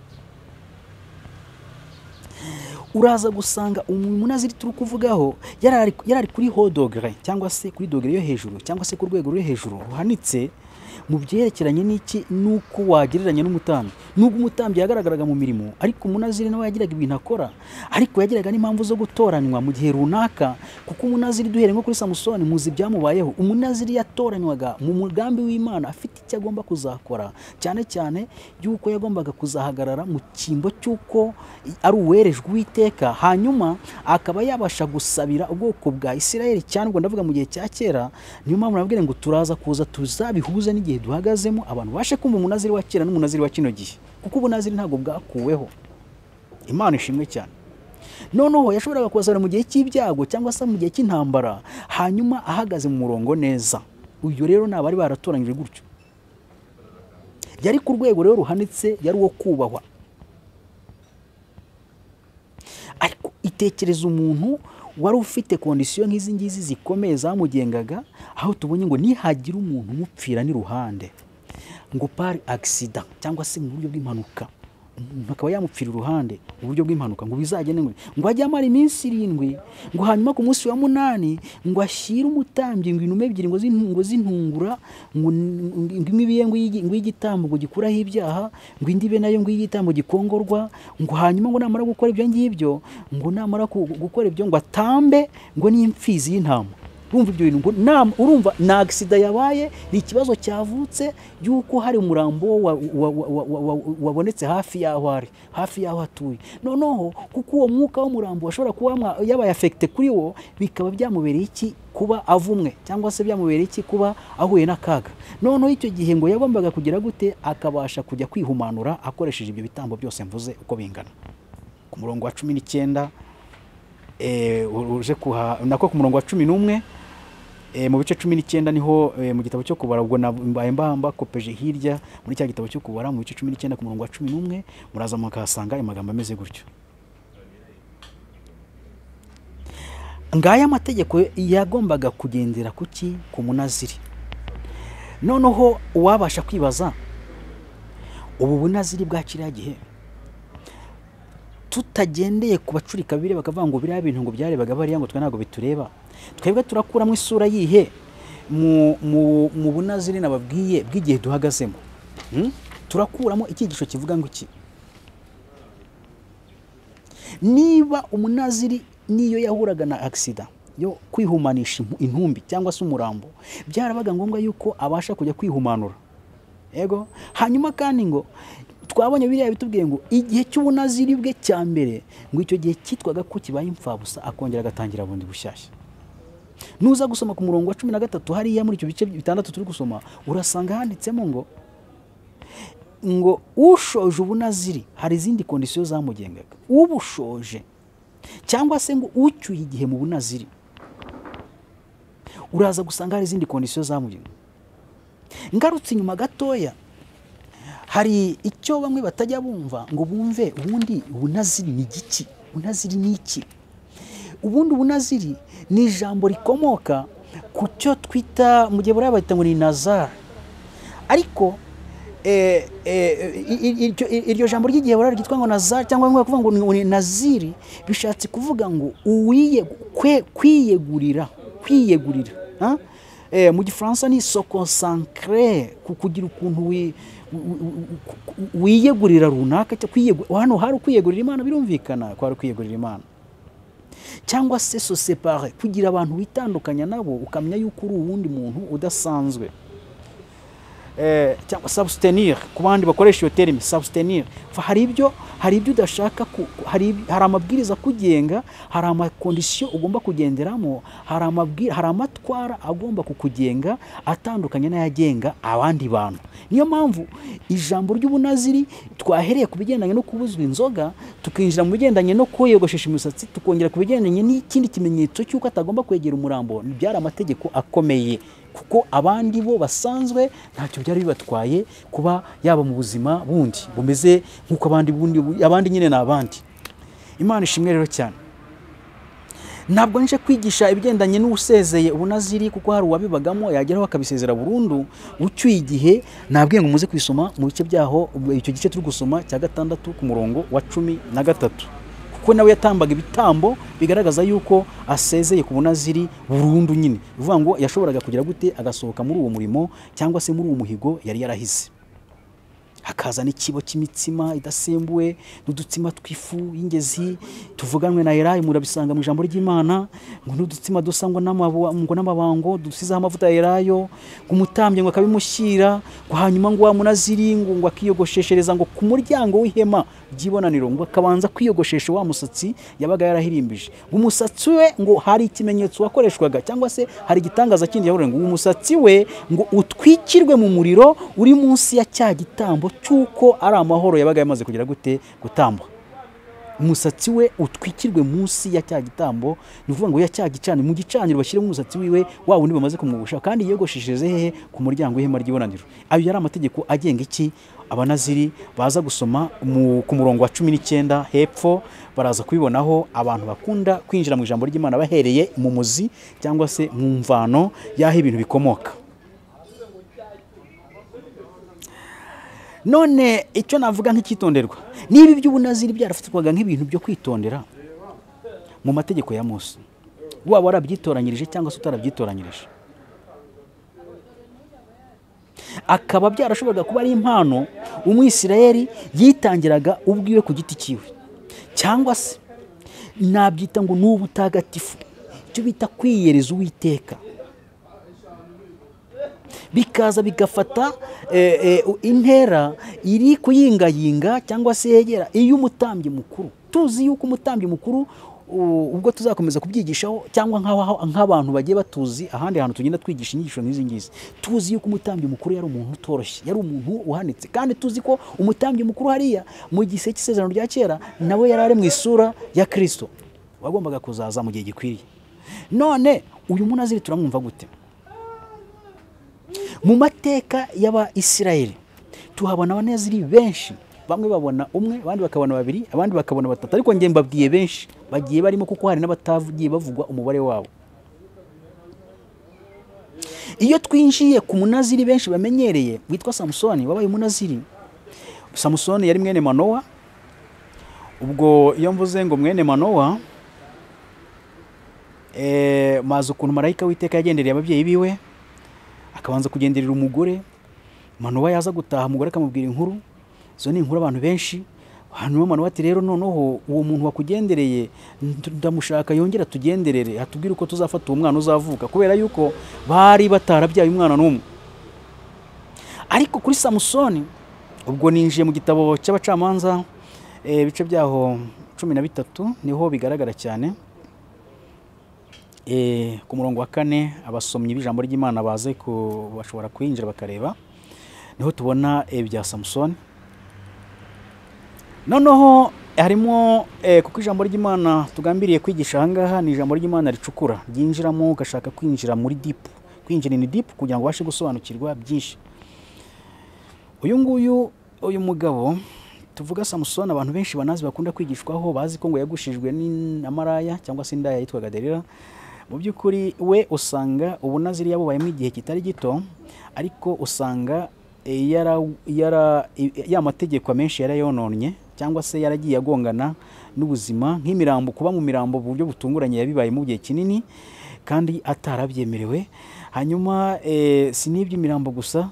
uraza gusanga umunaziri turi kuvugaho yari ari- yari ari kuri hodogere cyangwa se kuri dogere yo hejuru cyangwa se ku rwego rwo hejuru ruhanitse mu byerekeranye n'iki n'uko wagereranya n'umutambyi nubwo umutambyi yagaragaraga mu mirimo ariko umunaziri nawe yagiraga ibintu akora ariko yagiraga n'impamvu zo gutoranywa mu gihe runaka kuko umunaziri duhere nko kuri samusoni muzi ibyamubayeho umunaziri yatoranywaga mu mugambi w'imana afite icyo agomba kuzakora cyane cyane y'uko yagombaga kuzahagarara mu cyimbo cy'uko ari uwerejwe uwiteka hanyuma akaba yabasha gusabira ubwoko bwa isirayeli cyangwa ndavuga mu gihe cya kera niyo mpamvu nabwire ngo turaza kuza tuzabihuze n'igihe duhagazemo abantu bashe kumva umunaziri wa kera n'umunaziri wa kino gihe kuko ubunaziri ntabwo bwakuweho imana ishimwe cyane noneho yashoboraga kubasabira mu gihe cy'ibyago cyangwa se mu gihe cy'intambara hanyuma ahagaze mu murongo neza uyu rero ni abari baratoranyije gutyo yari ku rwego rero ruhanitse yari uwo kubahwa ariko itekereza umuntu wari ufite kondisiyo nk'izi ngizi zikomeye zamugengaga aho tubonye ngo nihagira umuntu umupfira n'iruhande ngo pari agisida cyangwa se mu buryo bw'impanuka umuntu akaba yamupfira iruhande mu buryo bw'impanuka ngo bizagende ngo ngo ajye amara iminsi irindwi ngo hanyuma ku munsi wa munani ngo ashyire umutambyi ngo inuma ebyiri ngo zin- ngo zintungura ngo n- ngo imwe ibe ngo iy'igi- ngo iy'igitambo ngo gikuraho ibyaha ngo indi ibe nayo ngo iy'igitambo gikongorwa ngo hanyuma ngo namara gukora ibyo ngibyo ngo namara ku- gukora ibyo ngo atambe ngo n'imfizi y'intama urumva ibyo bintu ngo nam- urumva ni agisida yabaye ni ikibazo cyavutse y'uko hari umurambo wa- wa- wa- wa- wa- wa- wabonetse hafi y'aho ari hafi y'aho atuye noneho kuko uwo mwuka w'umurambo washobora kuba wamwa- yabaye afekite kuri wo bikaba byamubereye iki kuba avumwe cyangwa se byamubereye iki kuba ahuye n'akaga noneho icyo gihe ngo yagombaga kugira gute akabasha kujya kwihumanura akoresheje ibyo bitambo byose mvuze uko bingana ku murongo wa cumi n'icyenda eh, uje kuha nako ku murongo wa cumi n'umwe eh, mu bice cumi n'icyenda niho eh, mu gitabo cyo kubara ubwo na- mbaye mbamba kopeje hirya muri cya gitabo cyo kubara mu bice cumi n'icyenda ku murongo wa cumi n'umwe muraza mukahasanga ayo magambo ameze gutyo ngaya amategeko yagombaga kugendera ku ki ku munaziri noneho uwabasha kwibaza ubu bunaziri bwa kiriya gihe tutagendeye ku bacurikabire bakavuga ngo biriya bintu ngo byarebaga bariya ngo twe ntabwo bitureba twebwe turakuramo isura yihe mu- mu- mu bunaziri nababwiye bw'igihe duhagazemo Hmm? turakuramo icyigisho kivuga ngo iki niba umunaziri n'iyo yahuraga na agisida yo kwihumanisha impu- intumbi cyangwa se umurambo byarabaga ngombwa yuko abasha kujya kwihumanura yego hanyuma kandi ngo twabonye biriya bitubwiye ngo igihe cy'ubunaziri bwe cya mbere ngo icyo gihe cyitwaga ko kibaye imfabusa akongera agatangira bundi bushyashya nuza gusoma ku murongo wa cumi na gatatu hariya muri icyo bice bitandatu turi gusoma urasanga handitsemo ngo ngo ushoje ubunaziri hari izindi kondisiyo zamugengaga ubushoje cyangwa se ngo ucyuye igihe mu bunaziri uraza gusanga hari izindi kondisiyo zamugengaga ngarutse inyuma gatoya hari icyo bamwe batajya bumva ngo bumve ubundi ubunaziri ni igiki ubunaziri ni iki ubundi ubunaziri ni ijambo rikomoka ku cyo twita mu gihe buriya bahita ngo ni nazari ariko eh, eh, i- i- iryo- iryo jambo ry'igihe burari ryitwa ngo nazari cyangwa bamwe bakuvuga ngo ni- ni naziri bishatse kuvuga ngo uwiye kwe- kwiyegurira kwiyegurira ha? Eh, mu gifaransa ni sokonsankre kugira ukuntu wi- wi- wi- wi- wiyegurira runaka cyo kwiyegu- hano hari ukwiyegurira imana birumvikana kwari ukwiyegurira imana cyangwa se sosepare kugira abantu witandukanya nabo ukamenya yuko uri uwundi muntu udasanzwe Eh, cyangwa substenir ku bandi bakoresha iyo terimi substenir Fa- hari ibyo hari ibyo udashaka ku- ku- hari ibi- hari amabwiriza akugenga hari amakondisiyo ugomba kugenderamo hari amabwira hari amatwara agomba kukugenga atandukanye n'ayagenga abandi bantu niyo mpamvu ijambo ry'ubunaziri twahereye ku bigendanye no kubuzwa inzoga tukinjira mu bigendanye no kwiyogoshesha imisatsi tukongera ku bigendanye n'ikindi kimenyetso cy'uko atagomba kwegera umurambo byari amategeko akomeye kuko abandi bo basanzwe ntacyo byari bibatwaye kuba yaba mu buzima bundi bumeze nk'uko abandi bundi abandi nyine ni abandi imana ishimwe rero cyane ntabwo nje kwigisha ibigendanye n'usezeye ubunaziri kuko hari uwabibagamo yageraho akabisezera burundu ucyuye igihe nabwiye ngo muze kwisoma mu bice byaho icyo gice turi gusoma cya gatandatu ku murongo wa cumi na gatatu kuko nawe yatambaga ibitambo bigaragaza yuko asezeye ku bunaziri burundu nyine bivuga ngo yashoboraga kugira gute agasohoka muri uwo murimo cyangwa se muri uwo muhigo yari yarahize hakaza n'ikibo cy'imitsima idasembuwe n'udutsima tw'ifu y'ingezi tuvuganwe na elayi murabisanga mu ijambo ry'imana ngo n'udutsima dusa ngo n'amabu- ngo n'amabango dusizeho amavuta ya elayo ngo umutambye ngo akabimushyira ngo hanyuma ngo wa munaziri ngo ngo akiyogosheshereza ngo ku muryango w'ihema ry'ibonaniro ngo akabanza kwiyogoshesha wa musatsi yabaga yarahirimbije umusatsi we ngo hari ikimenyetso wakoreshwaga cyangwa se hari igitangaza kindi yavuga ngo umusatsi we ngo utwikirwe mu muriro uri munsi ya cya gitambo cy'uko ari amahoro yabaga yamaze kugira gute gutamba umusatsi we utwikirwe munsi ya cya gitambo ni ukuvuga ngo ya cya gicaniro mu gicaniro bashyiremo umusatsi wiwe wa wundi bamaze kumwogosha kandi yiyogoshesheje hehe ku muryango w'ihema ry'ibonaniro ayo yari amategeko agenga iki abanaziri baza gusoma mu- ku murongo wa cumi n'icyenda hepfo baraza kubibonaho abantu bakunda kwinjira mu ijambo ry'imana bahereye mu muzi cyangwa se mu mvano y'aho ibintu bikomoka none icyo navuga nk'icyitonderwa niba iby'ubunaziri byarafatwaga nk'ibintu byo kwitondera mu mategeko ya Mose waba warabyitoranyirije cyangwa se utarabyitoranyirije akaba byarashoboraga kuba ari impano umwisirayeli yitangiraga ubwiwe ku giti cyiwe cyangwa se nabyita ngo ni ubutagatifu icyo bita kwiyereza uwiteka bikaza bigafata eh, eh, intera iri kuyingayinga cyangwa se yegera iy'umutambyi mukuru tuzi yuko umutambyi mukuru u- ubwo tuzakomeza kubyigishaho cyangwa nk'aho- nk'abantu bagiye batuzi ahandi hantu tugenda twigisha inyigisho nk'izi ngizi tuzi yuko umutambyi mukuru yari umuntu utoroshye yari umuntu uhanitse kandi tuzi ko umutambyi mukuru hariya mu gihe cy'isezerano rya kera nawe yari ari mu isura ya kirisito wagombaga kuzaza mu gihe gikwiriye none uyu munaziri turamwumva gute mu mateka y'abayisiraheli tuhabona abaneziri benshi bamwe babona umwe abandi bakabona babiri abandi bakabona batatu ariko njye mbabwiye benshi bagiye barimo kuko hari n'abatagiye bavugwa umubare wabo iyo twinjiye ku munaziri benshi bamenyereye witwa samusoni wabaye umunaziri samusoni yari mwene manowa ubwo iyo mvuze ngo mwene manowa eh, mazi ukuntu marayika w'iteka yagendereye ababyeyi biwe akabanza kugenderera umugore manuwa yaza gutaha umugore akamubwira inkuru izo ni inkuru abantu benshi hanyuma manuwa ati rero noneho uwo muntu wakugendereye ndamushaka yongera tugenderere atubwire uko tuzafata uwo mwana uzavuka kubera yuko bari batarabyaye umwana n'umwe ariko kuri samusoni ubwo ninjiye mu gitabo cy'abacamanza eh, ibice byaho cumi na bitatu niho bigaragara cyane Eh, ku murongo wa kane abasomyi b'ijambo ry'imana baze ku- bashobora kwinjira bakareba niho tubona ibya samusoni noneho harimo eh, kuko ijambo ry'imana tugambiriye kwigisha ahangaha ni ijambo ry'imana ricukura ryinjiramo ugashaka kwinjira muri dipu kwinjira ini dipu kugira ngo ubashe gusobanukirwa byinshi uyu nguyu uyu mugabo tuvuga samusoni abantu benshi banazi bakunda kwigishwaho bazi ko ngo yagushijwe ni- na maraya cyangwa se indaya yitwaga derira mu by'ukuri we usanga ubunaziri yabubayemo igihe kitari gito ariko usanga eh, yara, yara, i- ya mategeko amenshi yarayononye cyangwa se yaragiye agongana n'ubuzima nk'imirambo kuba mu mirambo mu buryo butunguranye yabibaye mu gihe kinini kandi atarabyemerewe hanyuma eh, si n'iby'imirambo gusa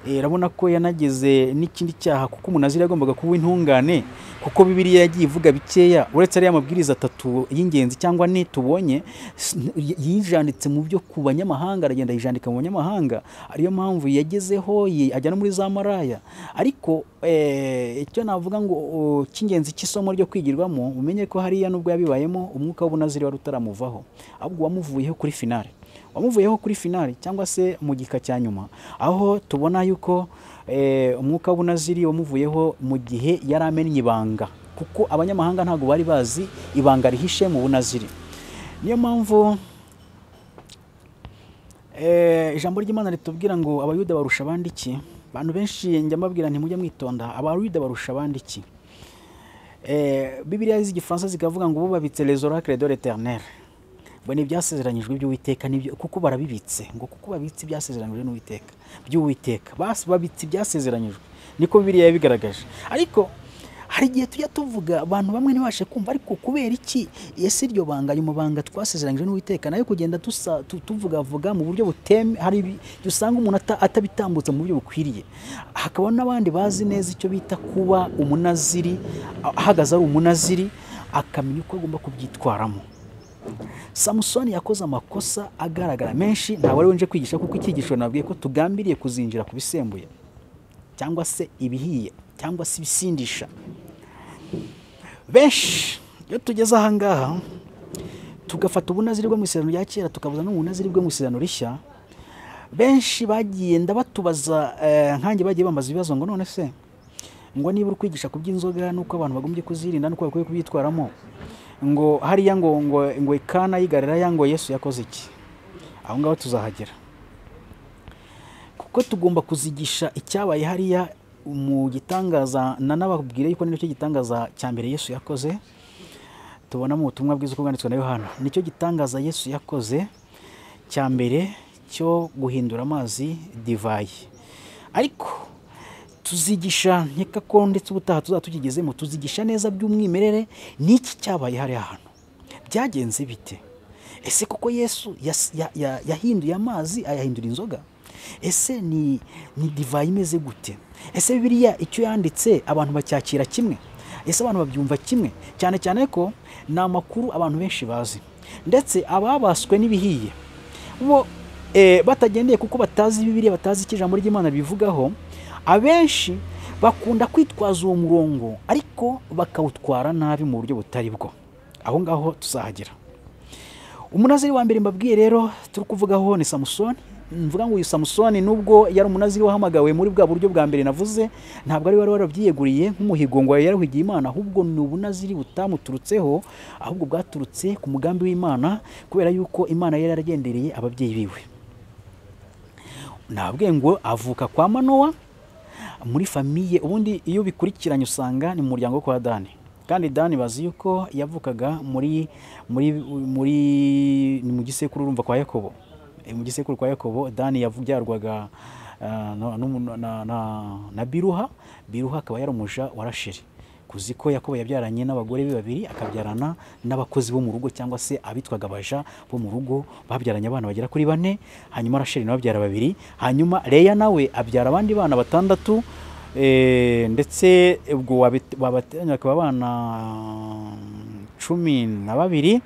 Eh, urabona ko yanageze n'ikindi cyaha kuko umunaziri yagombaga kuba intungane kuko bibiriya yagiye ivuga bikeya uretse ariya mabwiriza atatu y'ingenzi cyangwa ane tubonye s- y- yijanditse mu byo ku banyamahanga aragenda yijandika mu banyamahanga ariyo mpamvu yagezeho ye- ajya no muri za maraya ariko eh, icyo navuga ngo o, cy'ingenzi cy'isomo ryo kwigirwamo umenye ko hariya nubwo yabibayemo umwuka w'ubunaziri wari utaramuvaho ahubwo wamuvuyeho kuri finale wamuvuyeho kuri finali cyangwa se mu gika cya nyuma aho tubona yuko eh, umwuka w'ubunaziri wamuvuyeho mu gihe yari amennye ibanga kuko abanyamahanga ntabwo bari bazi ibanga rihishe mu bunaziri niyo mpamvu Eh, ijambo ry'imana ritubwira ngo abayuda barusha abandi iki abantu benshi njya mbabwira ntimujye mwitonda abayuda barusha abandi iki Eh, bibiliya z'igifaransa zikavuga ngo bubabitse les oracles de l'éternel ngo ni ibyasezeranyijwe by'uwiteka nibyo kuko barabibitse ngo kuko babitse ibyasezeranyijwe n'uwiteka by'uwiteka basi babitse ibyasezeranyijwe niko bibiliya yabigaragaje ariko hari igihe tujya tuvuga abantu bamwe ntibashe kumva ariko kubera iki ese iryo banga ayo mabanga twasezeranyije n'uwiteka nayo kugenda tusa- tu- tuvugavuga mu buryo buteme hari ibi dusanga umuntu ata- atabitambutsa mu buryo bukwiriye hakaba n'abandi bazi neza icyo bita kuba umunaziri ahagaze ari umunaziri akamenya uko agomba kubyitwaramo samusoni yakoze amakosa agaragara menshi ntabwo ari we nje kwigisha kuko icyigisho nabwiye ko tugambiriye kuzinjira ku bisembuye cyangwa se ibihiye cyangwa se ibisindisha benshi iyo tugeze ahangaha tugafata ubunaziri bwo mu isezerano rya kera tukabuza n'ubunaziri bwo mu isezerano rishya benshi bagiye ndabatubaza eh, nkanjye bagiye bambaza ibibazo ngo none se ngo niba uri kwigisha ku by'inzoga n'uko abantu bagombye kuzirinda n'uko bakwiye kubyitwaramo ngo hariya ngo ngo ngo ikana yigarira ngo yesu yakoze iki aho ngaho tuzahagera kuko tugomba kuzigisha icyabaye hariya mu gitangaza na nababwire yuko nicyo gitangaza cya mbere yesu yakoze tubona mu butumwa bwiza uko bwanditswe na yohana nicyo gitangaza yesu yakoze cya mbere cyo guhindura amazi divayi ariko tuzigisha nkeka ko ndetse ubutaha tuzaba tukigezemo tuzigisha neza by'umwimerere n'iki cyabaye hariya hantu byagenze bite ese kuko yesu yas- ya- ya- yahinduye amazi ayahindura inzoga ese ni, ni divayi imeze gute ese biriya icyo yanditse abantu bacyakira kimwe ese abantu babyumva kimwe cyane cyane ko ni amakuru abantu benshi bazi ndetse ababaswe n'ibihiye bo eh, batagendeye kuko batazi bibiliya batazi icyo ijambo ry'imana bivugaho abenshi bakunda kwitwaza uwo murongo ariko bakawutwara nabi mu buryo butari bwo aho ngaho tuzahagera umunaziri wa mbere mbabwiye rero turi kuvugaho ni samusoni mvuga ngo uyu samusoni nubwo yari umunaziri wahamagawe muri bwa buryo bwa mbere navuze ntabwo ari we wari warabyiyeguriye nk'umuhigo ngo yarahugiye imana ahubwo ni ubunaziri butamuturutseho ahubwo bwaturutse ku mugambi w'imana kubera yuko imana yari yaragendereye ababyeyi biwe nabwiye ngo avuka kwa manowa muri famiye ubundi iyo bikurikiranye usanga ni mu muryango wo kwa dani kandi dani bazi yuko yavukaga muri muri muri ni mu gisekuru urumva kwa yakobo Eh, mu gisekuru kwa yakobo dani yabyarwaga na, na, na, na biruha biruha akaba yari umuja wa rasheli kuzi ko yakobo yabyaranye n'abagore be babiri akabyarana n'abakozi bo mu rugo cyangwa se abitwaga abaja bo mu rugo babyaranye abana bagera kuri bane hanyuma rasheli nawe abyara babiri hanyuma leya nawe abyara abandi bana batandatu eh, ndetse ubwo wabit- wabateranya bakaba abana cumi na babiri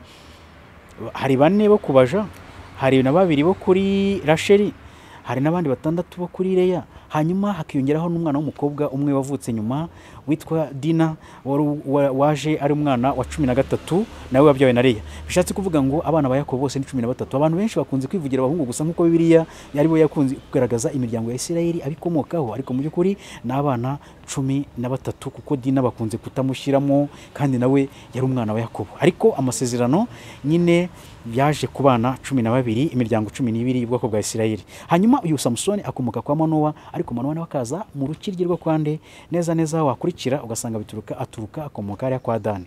hari bane bo kubaja hari na babiri bo kuri rasheli hari n'abandi batandatu bo kuri leya hanyuma hakiyongeraho n'umwana w'umukobwa umwe wavutse nyuma witwa dina wari- wa- waje ari umwana wa cumi na gatatu nawe wabyawe na leya bishatse kuvuga ngo abana ba yakobo bose ni cumi na batatu abantu benshi bakunze kwivugira abahungu gusa nk'uko bibiliya aribo yakunze kugaragaza imiryango ya isirayeli abikomokaho ariko mu by'ukuri ni abana cumi na batatu kuko dina bakunze kutamushyiramo kandi nawe yari umwana wa yakobo ariko amasezerano nyine yaje ku bana cumi na babiri imiryango cumi n'ibiri y'ubwoko bwa isirayeli hanyuma uyu samusoni akomoka kwa manowa ariko manowa nawe akaza mu rukiryi rwo kwa nde neza neza wakurikira ugasanga bituruka aturuka akomoka hariya kwa dani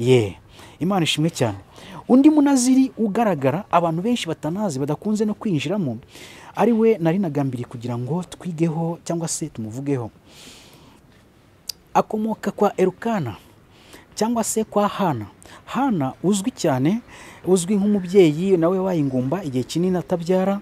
ye imana ishimwe cyane undi munaziri ugaragara abantu benshi batanazi badakunze no kwinjiramo ari we nari nagambiriye kugira ngo twigeho cyangwa se tumuvugeho akomoka kwa erukana cyangwa se kwa hana hana uzwi cyane uzwi nk'umubyeyi nawe wayingumba igihe kinini atabyara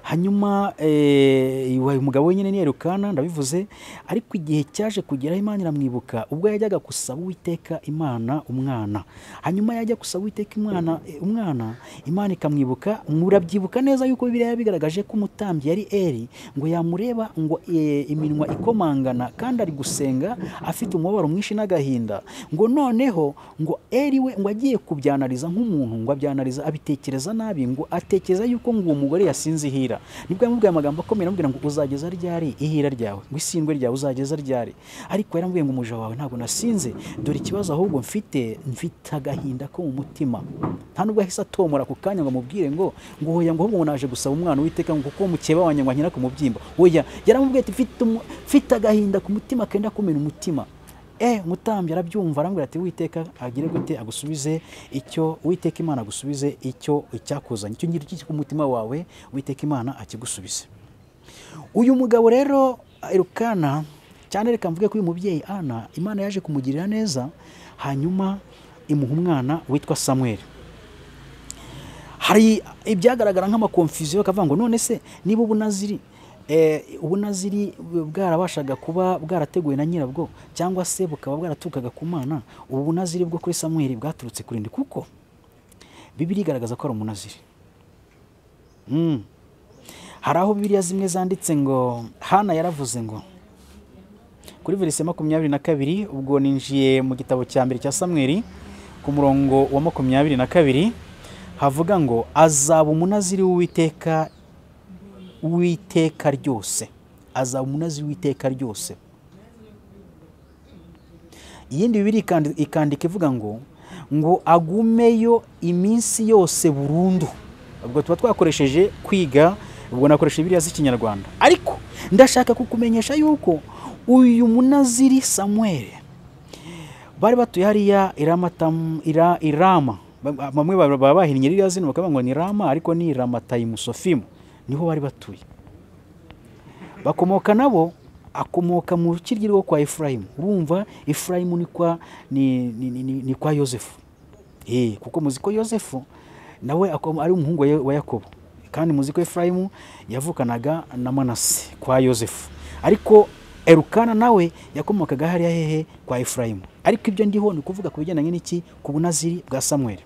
hanyuma eh, wa- umugabo we nyine ni erukana ndabivuze ariko igihe cyaje kugeraho imana iramwibuka ubwo yajyaga gusaba uwiteka imana umwana hanyuma yajya gusaba uwiteka imwana eh, umwana imana ikamwibuka murabyibuka neza yuko bibiliya yabigaragaje ko umutambyi yari eri ngo yamureba ngo eh, iminwa ikomangana kandi ari gusenga afite umubabaro mwinshi n'agahinda ngo noneho ngo eri we ngo agiye kubyanariza nk'umuntu ngo abyanariza abitekereza nabi ngo atekereza yuko ngo uwo mugore yasinze ihira nibwo yamubwiye amagambo akomeye amubwira ngo uzageza ryari ihira ryawe ngo isindwe ryawe uzageza ryari ariko yaramubwiye ngo umuja wawe ntabwo nasinze dore ikibazo ahubwo mfite mfite agahinda ko mu mutima nta nubwo yahise atomora ako kanya ngo amubwire ngo ngo hoya ngo ahubwo ngo naje gusaba umwana witeka ngo kuko mukeba wanjye ngo anyira ku mubyimba oya yaramubwiye ati mfite umu- mfite agahinda ku mutima kenda kumena umutima eh mutambyi arabyumva arambwira ati witeka agire gute agusubize icyo witeka imana agusubize icyo icyakuzanye icyo ngicyo kiri ku mutima wawe witeka imana akigusubize uyu mugabo rero erukana cyane reka mvuge ko uyu mubyeyi ana imana yaje kumugirira neza hanyuma imuha umwana witwa samweli hari ibyagaragara nk'amakonfuziyo bakavuga ngo none se niba ubunaziri eh, ubunaziri bwarabashaga kuba bwarateguwe na nyirabwo cyangwa se bukaba bwaratukaga ku mana ubu bunaziri bwo kuri samweli bwaturutse kuri nde kuko bibiri igaragaza ko ari umunaziri mm. hari aho bibiriya zimwe zanditse ngo hana yaravuze ngo kuri verisi ya makumyabiri na kabiri ubwo ninjiye mu gitabo cya mbere cya samweli ku murongo wa makumyabiri na kabiri havuga ngo azaba umunaziri w'uwiteka w'iteka ryose azaba umunaziri w'iteka ryose iyindi bibiri ikandi- ikandika ivuga ngo ngo agumeyo iminsi yose burundu ubwo tuba twakoresheje kwiga ubwo nakoresheje biriya z'ikinyarwanda ariko ndashaka kukumenyesha yuko uyu munaziri samuel bari batuye hariya iramatamu ira, irama Ba- bamwe ba- baba bahinnye ririya zina bakavuga ngo ni rama ariko ni ramatayimusofimu niho bari batuye bakomoka nabo akomoka mu rukiryi rwo kwa efurayimu urumva efurayimu ni kwa ni, ni, ni, ni, ni kwa yosefu eh kuko muzi ko yosefu nawe ako- ari umuhungu wa Yo- wa yakobo kandi muzi ko efurayimu yavukanaga na manase kwa yosefu ariko erukana nawe yakomokaga hariya hehe kwa efurayimu ariko ibyo ndiho ni ukuvuga ku bigendanye n'iki ku bunaziri bwa samweli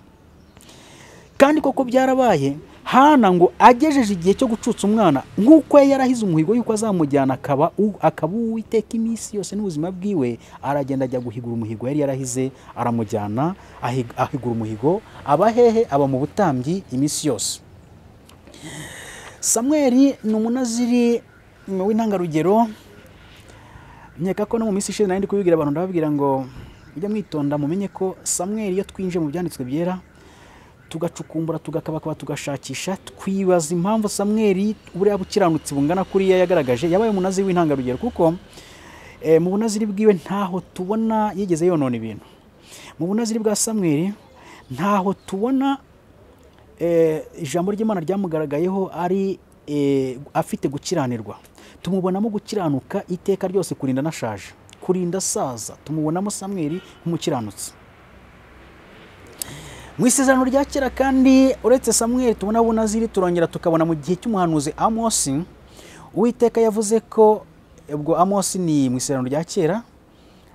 kandi koko byarabaye hana ngo agejeje igihe cyo gucutsa umwana nk'uko yari yarahize umuhigo y'uko azamujyana akaba u- akaba uwiteka iminsi yose n'ubuzima bwiwe aragenda ajya guhigura umuhigo yari yarahize aramujyana ahi- ahigura umuhigo aba hehe aba mu butambyi iminsi yose samweli ni umunaziri w'intangarugero nkeka ko no mu minsi ishize nari ndi kubibwira abantu ndababwira ngo mujye mwitonda mumenye ko samweli iyo twinjiye mu byanditswe byera tugacukumbura tugakabakaba tugashakisha twibaza impamvu samweli buriya bukiranutsi bungana kuriya yagaragaje yabaye umunaziri w'intangarugero kuko eh, mu bunaziri bwiwe ntaho tubona yigeze yonona ibintu mu bunaziri bwa samweli ntaho tubona eh, ijambo ry'imana ryamugaragayeho ari eh, afite gukiranirwa tumubonamo gukiranuka iteka ryose kurinda anashaje kurinda asaza tumubonamo samweri nk'umukiranutsi mu isezerano rya kera kandi uretse samweri tubona bunaziri turongera tukabona mu gihe cy'umuhanuzi amosi uwiteka yavuze ko ubwo amosi ni mu isezerano rya kera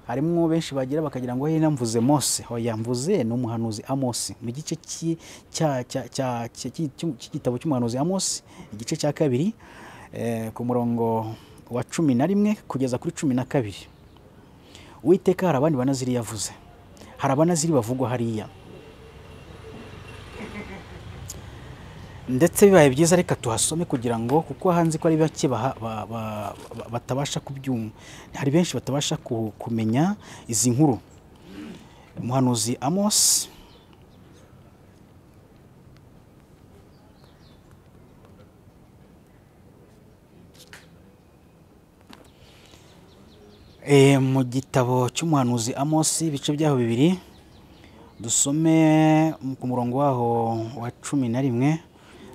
harimo benshi bagira bakagira ngo yari namvuze mose aho yamvuze ni umuhanuzi amosi mu gice cy'i- cya- cya- cya- cya- cy'i- cy'u- cy'igitabo cy'umuhanuzi amosi igice cya kabiri eh, ku murongo wa cumi na rimwe kugeza kuri cumi na kabiri uwiteka hari abandi banaziri yavuze hari abanaziri bavugwa hariya ndetse bibaye byiza reka tuhasome kugira ngo kuko hanze ko ari bake baha- ba- ba- ba- batabasha kubyumva hari benshi batabasha ku- kumenya izi nkuru umuhanuzi amosi Eh, mu gitabo cy'umuhanuzi amosi ibice byaho bibiri dusome ku murongo waho wa cumi na rimwe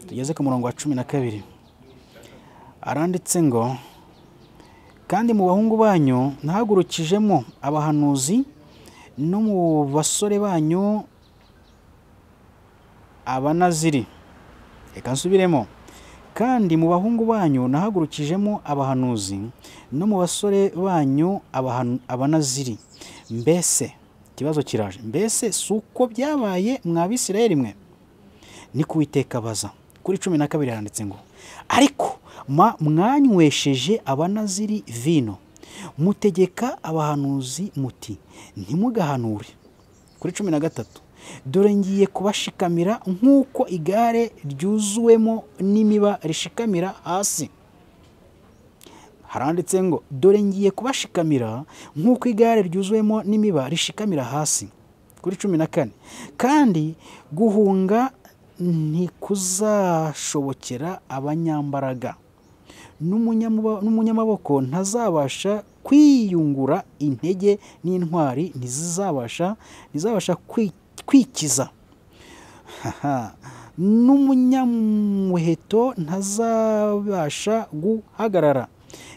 tugeze ku murongo wa cumi na kabiri aranditse ngo kandi mu bahungu banyu ntahagurukijemo abahanuzi no mu basore banyu abanaziri reka nsubiremo kandi mu bahungu banyu nahagurukijemo abahanuzi no mu basore banyu abahanu- abanaziri mbese ikibazo kiraje mbese si uko byabaye mwa bisirayeli mwe ni kuwiteka baza kuri cumi na kabiri handitse ngo ariko ma- mwanywesheje abanaziri vino mutegeka abahanuzi muti ntimugahanure kuri cumi na gatatu dore ngiye kubashikamira nk'uko igare ryuzuwemo n'imiba rishikamira hasi haranditse ngo dore ngiye kubashikamira nk'uko igare ryuzuwemo n'imiba rishikamira hasi kuri cumi na kane kandi guhunga ntikuzashobokera abanyambaraga n'umunyamuba- n'umunyamaboko ntazabasha kwiyungura intege n'intwari ntizizabasha ntizabasha kwi- kwikiza Haha. n'umunyamuheto ntazabasha guhagarara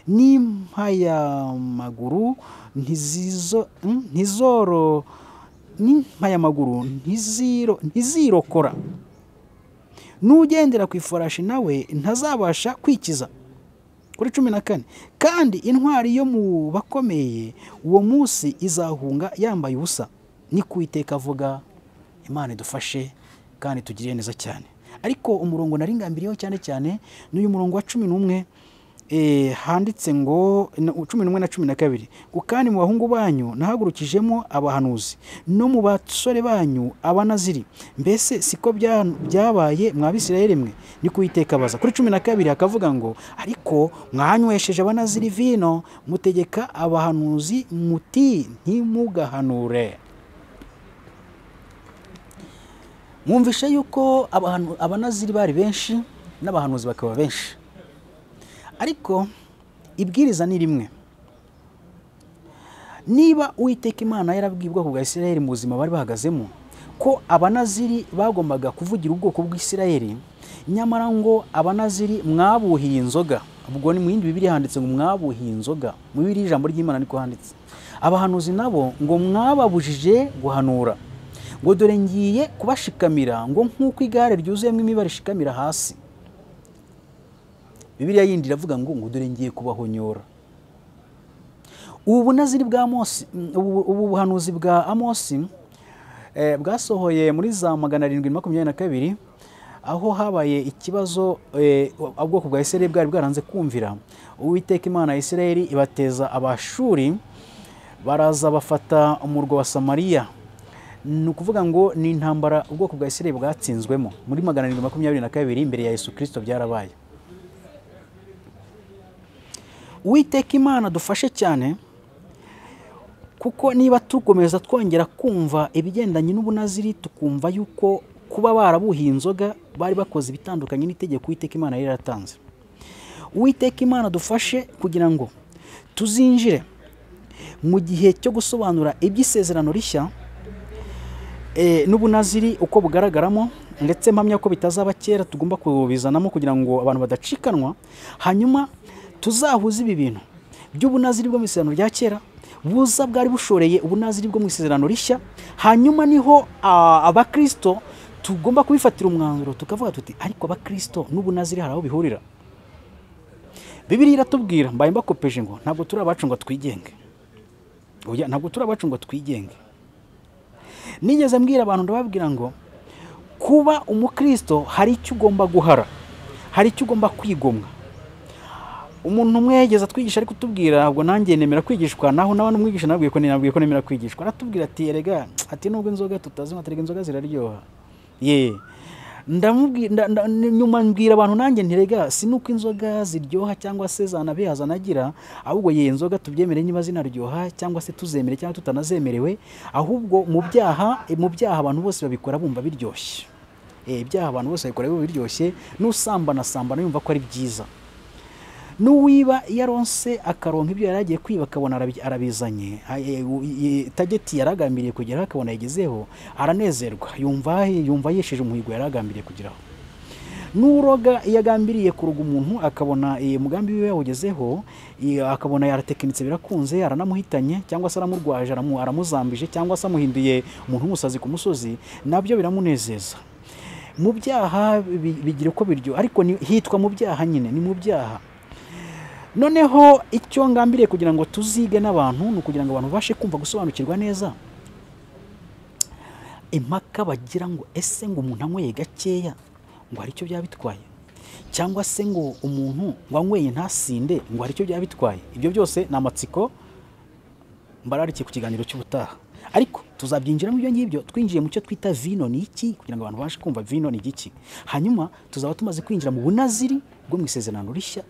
n'impayamaguru ntizizo- mm, ntizoro n'impayamaguru ntiziro- ntizirokora n'ugendera ku ifarashi nawe ntazabasha kwikiza kuri cumi na kane kandi intwari yo mu bakomeye uwo munsi izahunga yambaye ubusa ni ku iteka avuga imana idufashe kandi tugirire neza cyane ariko umurongo naringambiriyeho cyane cyane ni uyu murongo wa cumi n'umwe eh, handitse ngo na- cumi n'umwe na cumi na kabiri ngo kandi mu bahungu banyu nahagurukijemo abahanuzi no mu basore banyu abanaziri mbese siko bya- byabaye mwa bisirayeli mwe ni kuwiteka baza kuri cumi na kabiri hakavuga ngo ariko mwanywesheje abanaziri vino mutegeka abahanuzi muti ntimugahanure mwumvishe yuko abahanu- abanaziri bari benshi n'abahanuzi bakaba benshi ariko ibwiriza ni rimwe niba uwiteka imana yarabwiye ubwoko bwa isirayeli mu buzima bari bahagazemo ko abanaziri bagombaga kuvugira ubwoko bw'isirayeli nyamara ngo abanaziri mwabuhiye inzoga ubwo ni mu yindi bibiri handitse ngo mwabuhiye inzoga mu bibiri ijambo ry'imana niko handitse abahanuzi nabo ngo mwababujije guhanura ngo dore ngiye kubashikamira ngo nk'uko igare ryuzuyemo imiba rishikamira hasi bibiliya yindi iravuga ngo ngo dore ngiye kubahonyora ubu bunaziri bwa amosi ubu ubu buhanuzi bwa amosi eh, bwasohoye muri za magana arindwi makumyabiri na kabiri aho habaye ikibazo eh, ubwoko bwa isirayeli bwari bwaranze kumvira uwiteka imana ya isirayeli ibateza abashuri baraza bafata umurwa wa samariya ni ukuvuga ngo ni intambara ubwoko bwa isirayeli bwatsinzwemo muri magana arindwi makumyabiri na kabiri imbere ya yesu kirisito byarabaye uwiteka imana dufashe cyane kuko niba tukomeza twongera kumva ibigendanye n'ubunaziri tukumva yuko kuba barabuhiye inzoga bari bakoze ibitandukanye n'itegeko uwiteka imana yari yaratanze uwiteka imana dufashe kugira ngo tuzinjire mu gihe cyo gusobanura iby'isezerano rishya eh, n'ubunaziri uko bugaragaramo ndetse mpamya ko bitazaba kera tugomba kubizanamo kugira ngo abantu badacikanwa hanyuma tuzahuze ibi bintu by'ubunaziri bwo mu isezerano rya kera buza bwari bushoreye ubunaziri bwo mu isezerano rishya hanyuma niho ah, abakirisito tugomba kubifatira umwanzuro tukavuga tuti ariko abakirisito n'ubunaziri hari aho bihurira bibiri iratubwira mbaye mbakopeje ngo ntabwo turi abacu ngo twigenge Oya, ntabwo turi abacu ngo twigenge nigeze mbwira abantu ndababwira ngo kuba umukristo hari icyo ugomba guhara hari icyo ugomba kwigomwa umuntu umwe yageze atwigisha ari kutubwira ngo nanjye nemera kwigishwa naho nawe n'umwigisha nabwiye ko nabwiye ko nemera kwigishwa aratubwira ati erega ati nubwo inzoga tutazinywa ati "Erega inzoga ziraryoha ye ndamubwira nda- nda- nyuma mbwira abantu nanjye ntirega si nuko inzoga ziryoha cyangwa se zanabeha zanagira ahubwo ye inzoga tubyemere niba zinaryoha cyangwa se tuzemere cyangwa tutanazemerewe ahubwo mu byaha mu byaha abantu bose babikora bumva biryoshye Eh, ibyaha abantu bose babikora bumva biryoshye n'usambana sambana yumva ko ari byiza n'uwiba iyo aronse akaronka ibyo yari agiye kwiba akabona arabi- arabizanye a- e- u- i- i- tageti yari agambiriye kugeraho akabona yagezeho aranezerwa yumva yumva yesheje umuhigo yari agambiriye kugeraho n'uroga iyo agambiriye kuroga umuntu akabona eh, umugambi wiwe yawugezeho eh, akabona yaratekinitse birakunze aranamuhitanye cyangwa se aramurwaje aramu- aramuzambije cyangwa se amuhinduye umuntu w'umusazi ku musozi nabyo biramunezeza mu byaha bi- bigira uko biryo ariko ni- hitwa mu byaha nyine ni mu byaha noneho icyo ngambiriye kugira ngo tuzige n'abantu ni ukugira ngo abantu babashe kumva gusobanukirwa neza impaka bagira ngo ese ngo umuntu anyweye gakeya ngo hari icyo byaba bitwaye cyangwa se ngo umuntu ngo anyweye ntasinde ngo hari icyo byaba bitwaye ibyo byose ni amatsiko mbararikiye ku kiganiro cy'ubutaha ariko tuzabyinjiramo ibyo ngibyo twinjiye mu cyo twita vino ni iki kugira ngo abantu babashe kumva vino ni igiki hanyuma tuzaba tumaze kwinjira mu bunaziri bwo mu isezerano rishya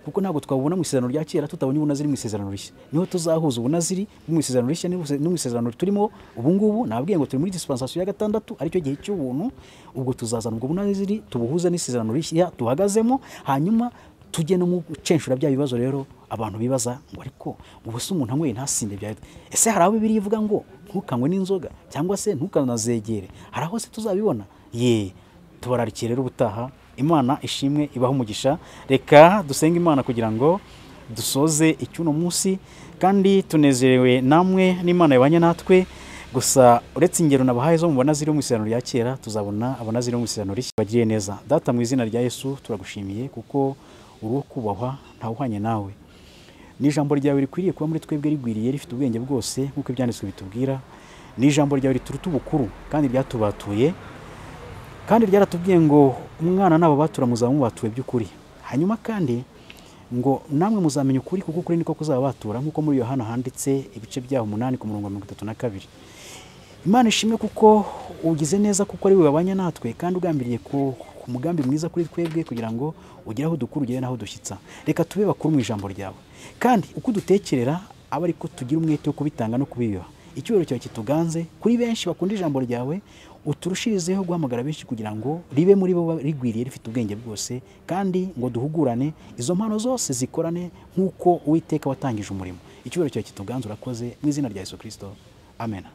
kuko ntabwo twabubona mu isezerano rya kera tutabonye ubunaziri mu isezerano rishya niho tuzahuza ubunaziri bwo mu isezerano rishya n'ubuse- no mu isezerano turimo ubu ngubu nababwiye ngo turi muri dispensation ya gatandatu aricyo gihe cy'ubuntu ubwo tuzazana ubwo bunaziri tubuhuze n'isezerano rishya duhagazemo hanyuma tujye no mu gucenshura bya bibazo rero abantu bibaza ngo ariko ubu se umuntu anyweye ntasinde bya ese hari aho bibiri ivuga ngo ntukanywe n'inzoga cyangwa se ntukanazegere hari aho se tuzabibona ye tubararikiye rero ubutaha imana ishimwe ibaho umugisha reka dusenge imana kugira ngo dusoze icy'uno munsi kandi tunezerewe namwe n'imana yabanye natwe gusa uretse ingero nabahaye zo mubona ziri mu isezerano rya kera tuzabona abona ziri mu isezerano rishya bagiriye neza data mu izina rya yesu turagushimiye kuko uri uwo kubahwa ntawuhwanye nawe ni ijambo ryawe rikwiriye kuba muri twebwe rigwiriye rifite ubwenge bwose nk'uko ibyanditswe bitubwira ni ijambo ryawe rituruta ubukuru kandi ryatubatuye kandi ryaratubwiye ngo umwana nabo batura muzaba mubatuwe by'ukuri hanyuma kandi ngo namwe muzamenya ukuri kuko ukuri niko kuzabatura nk'uko muri yohana handitse ibice byaho umunani ku murongo wa mirongo itatu na kabiri imana ishimwe kuko ugize neza kuko ari we wabanye natwe kandi ugambiriye ku, ku mugambi mwiza kuri twebwe kugira ngo ugere aho dukura ugere n'aho dushyitsa reka tube bakuru mu ijambo ryawe kandi uko udutekerera aba ariko tugira umwete wo kubitanga no kubiyuha icyubahiro cyawe kituganze kuri benshi bakunda ijambo ryawe uturushirizeho guhamagara benshi kugira ngo ribe muri bo rigwiriye rifite ubwenge bwose kandi ngo duhugurane izo mpano zose zikorane nk'uko uwiteka watangije umurimo icyubahiro cyawe kituganze urakoze mu izina rya yesu kirisito amen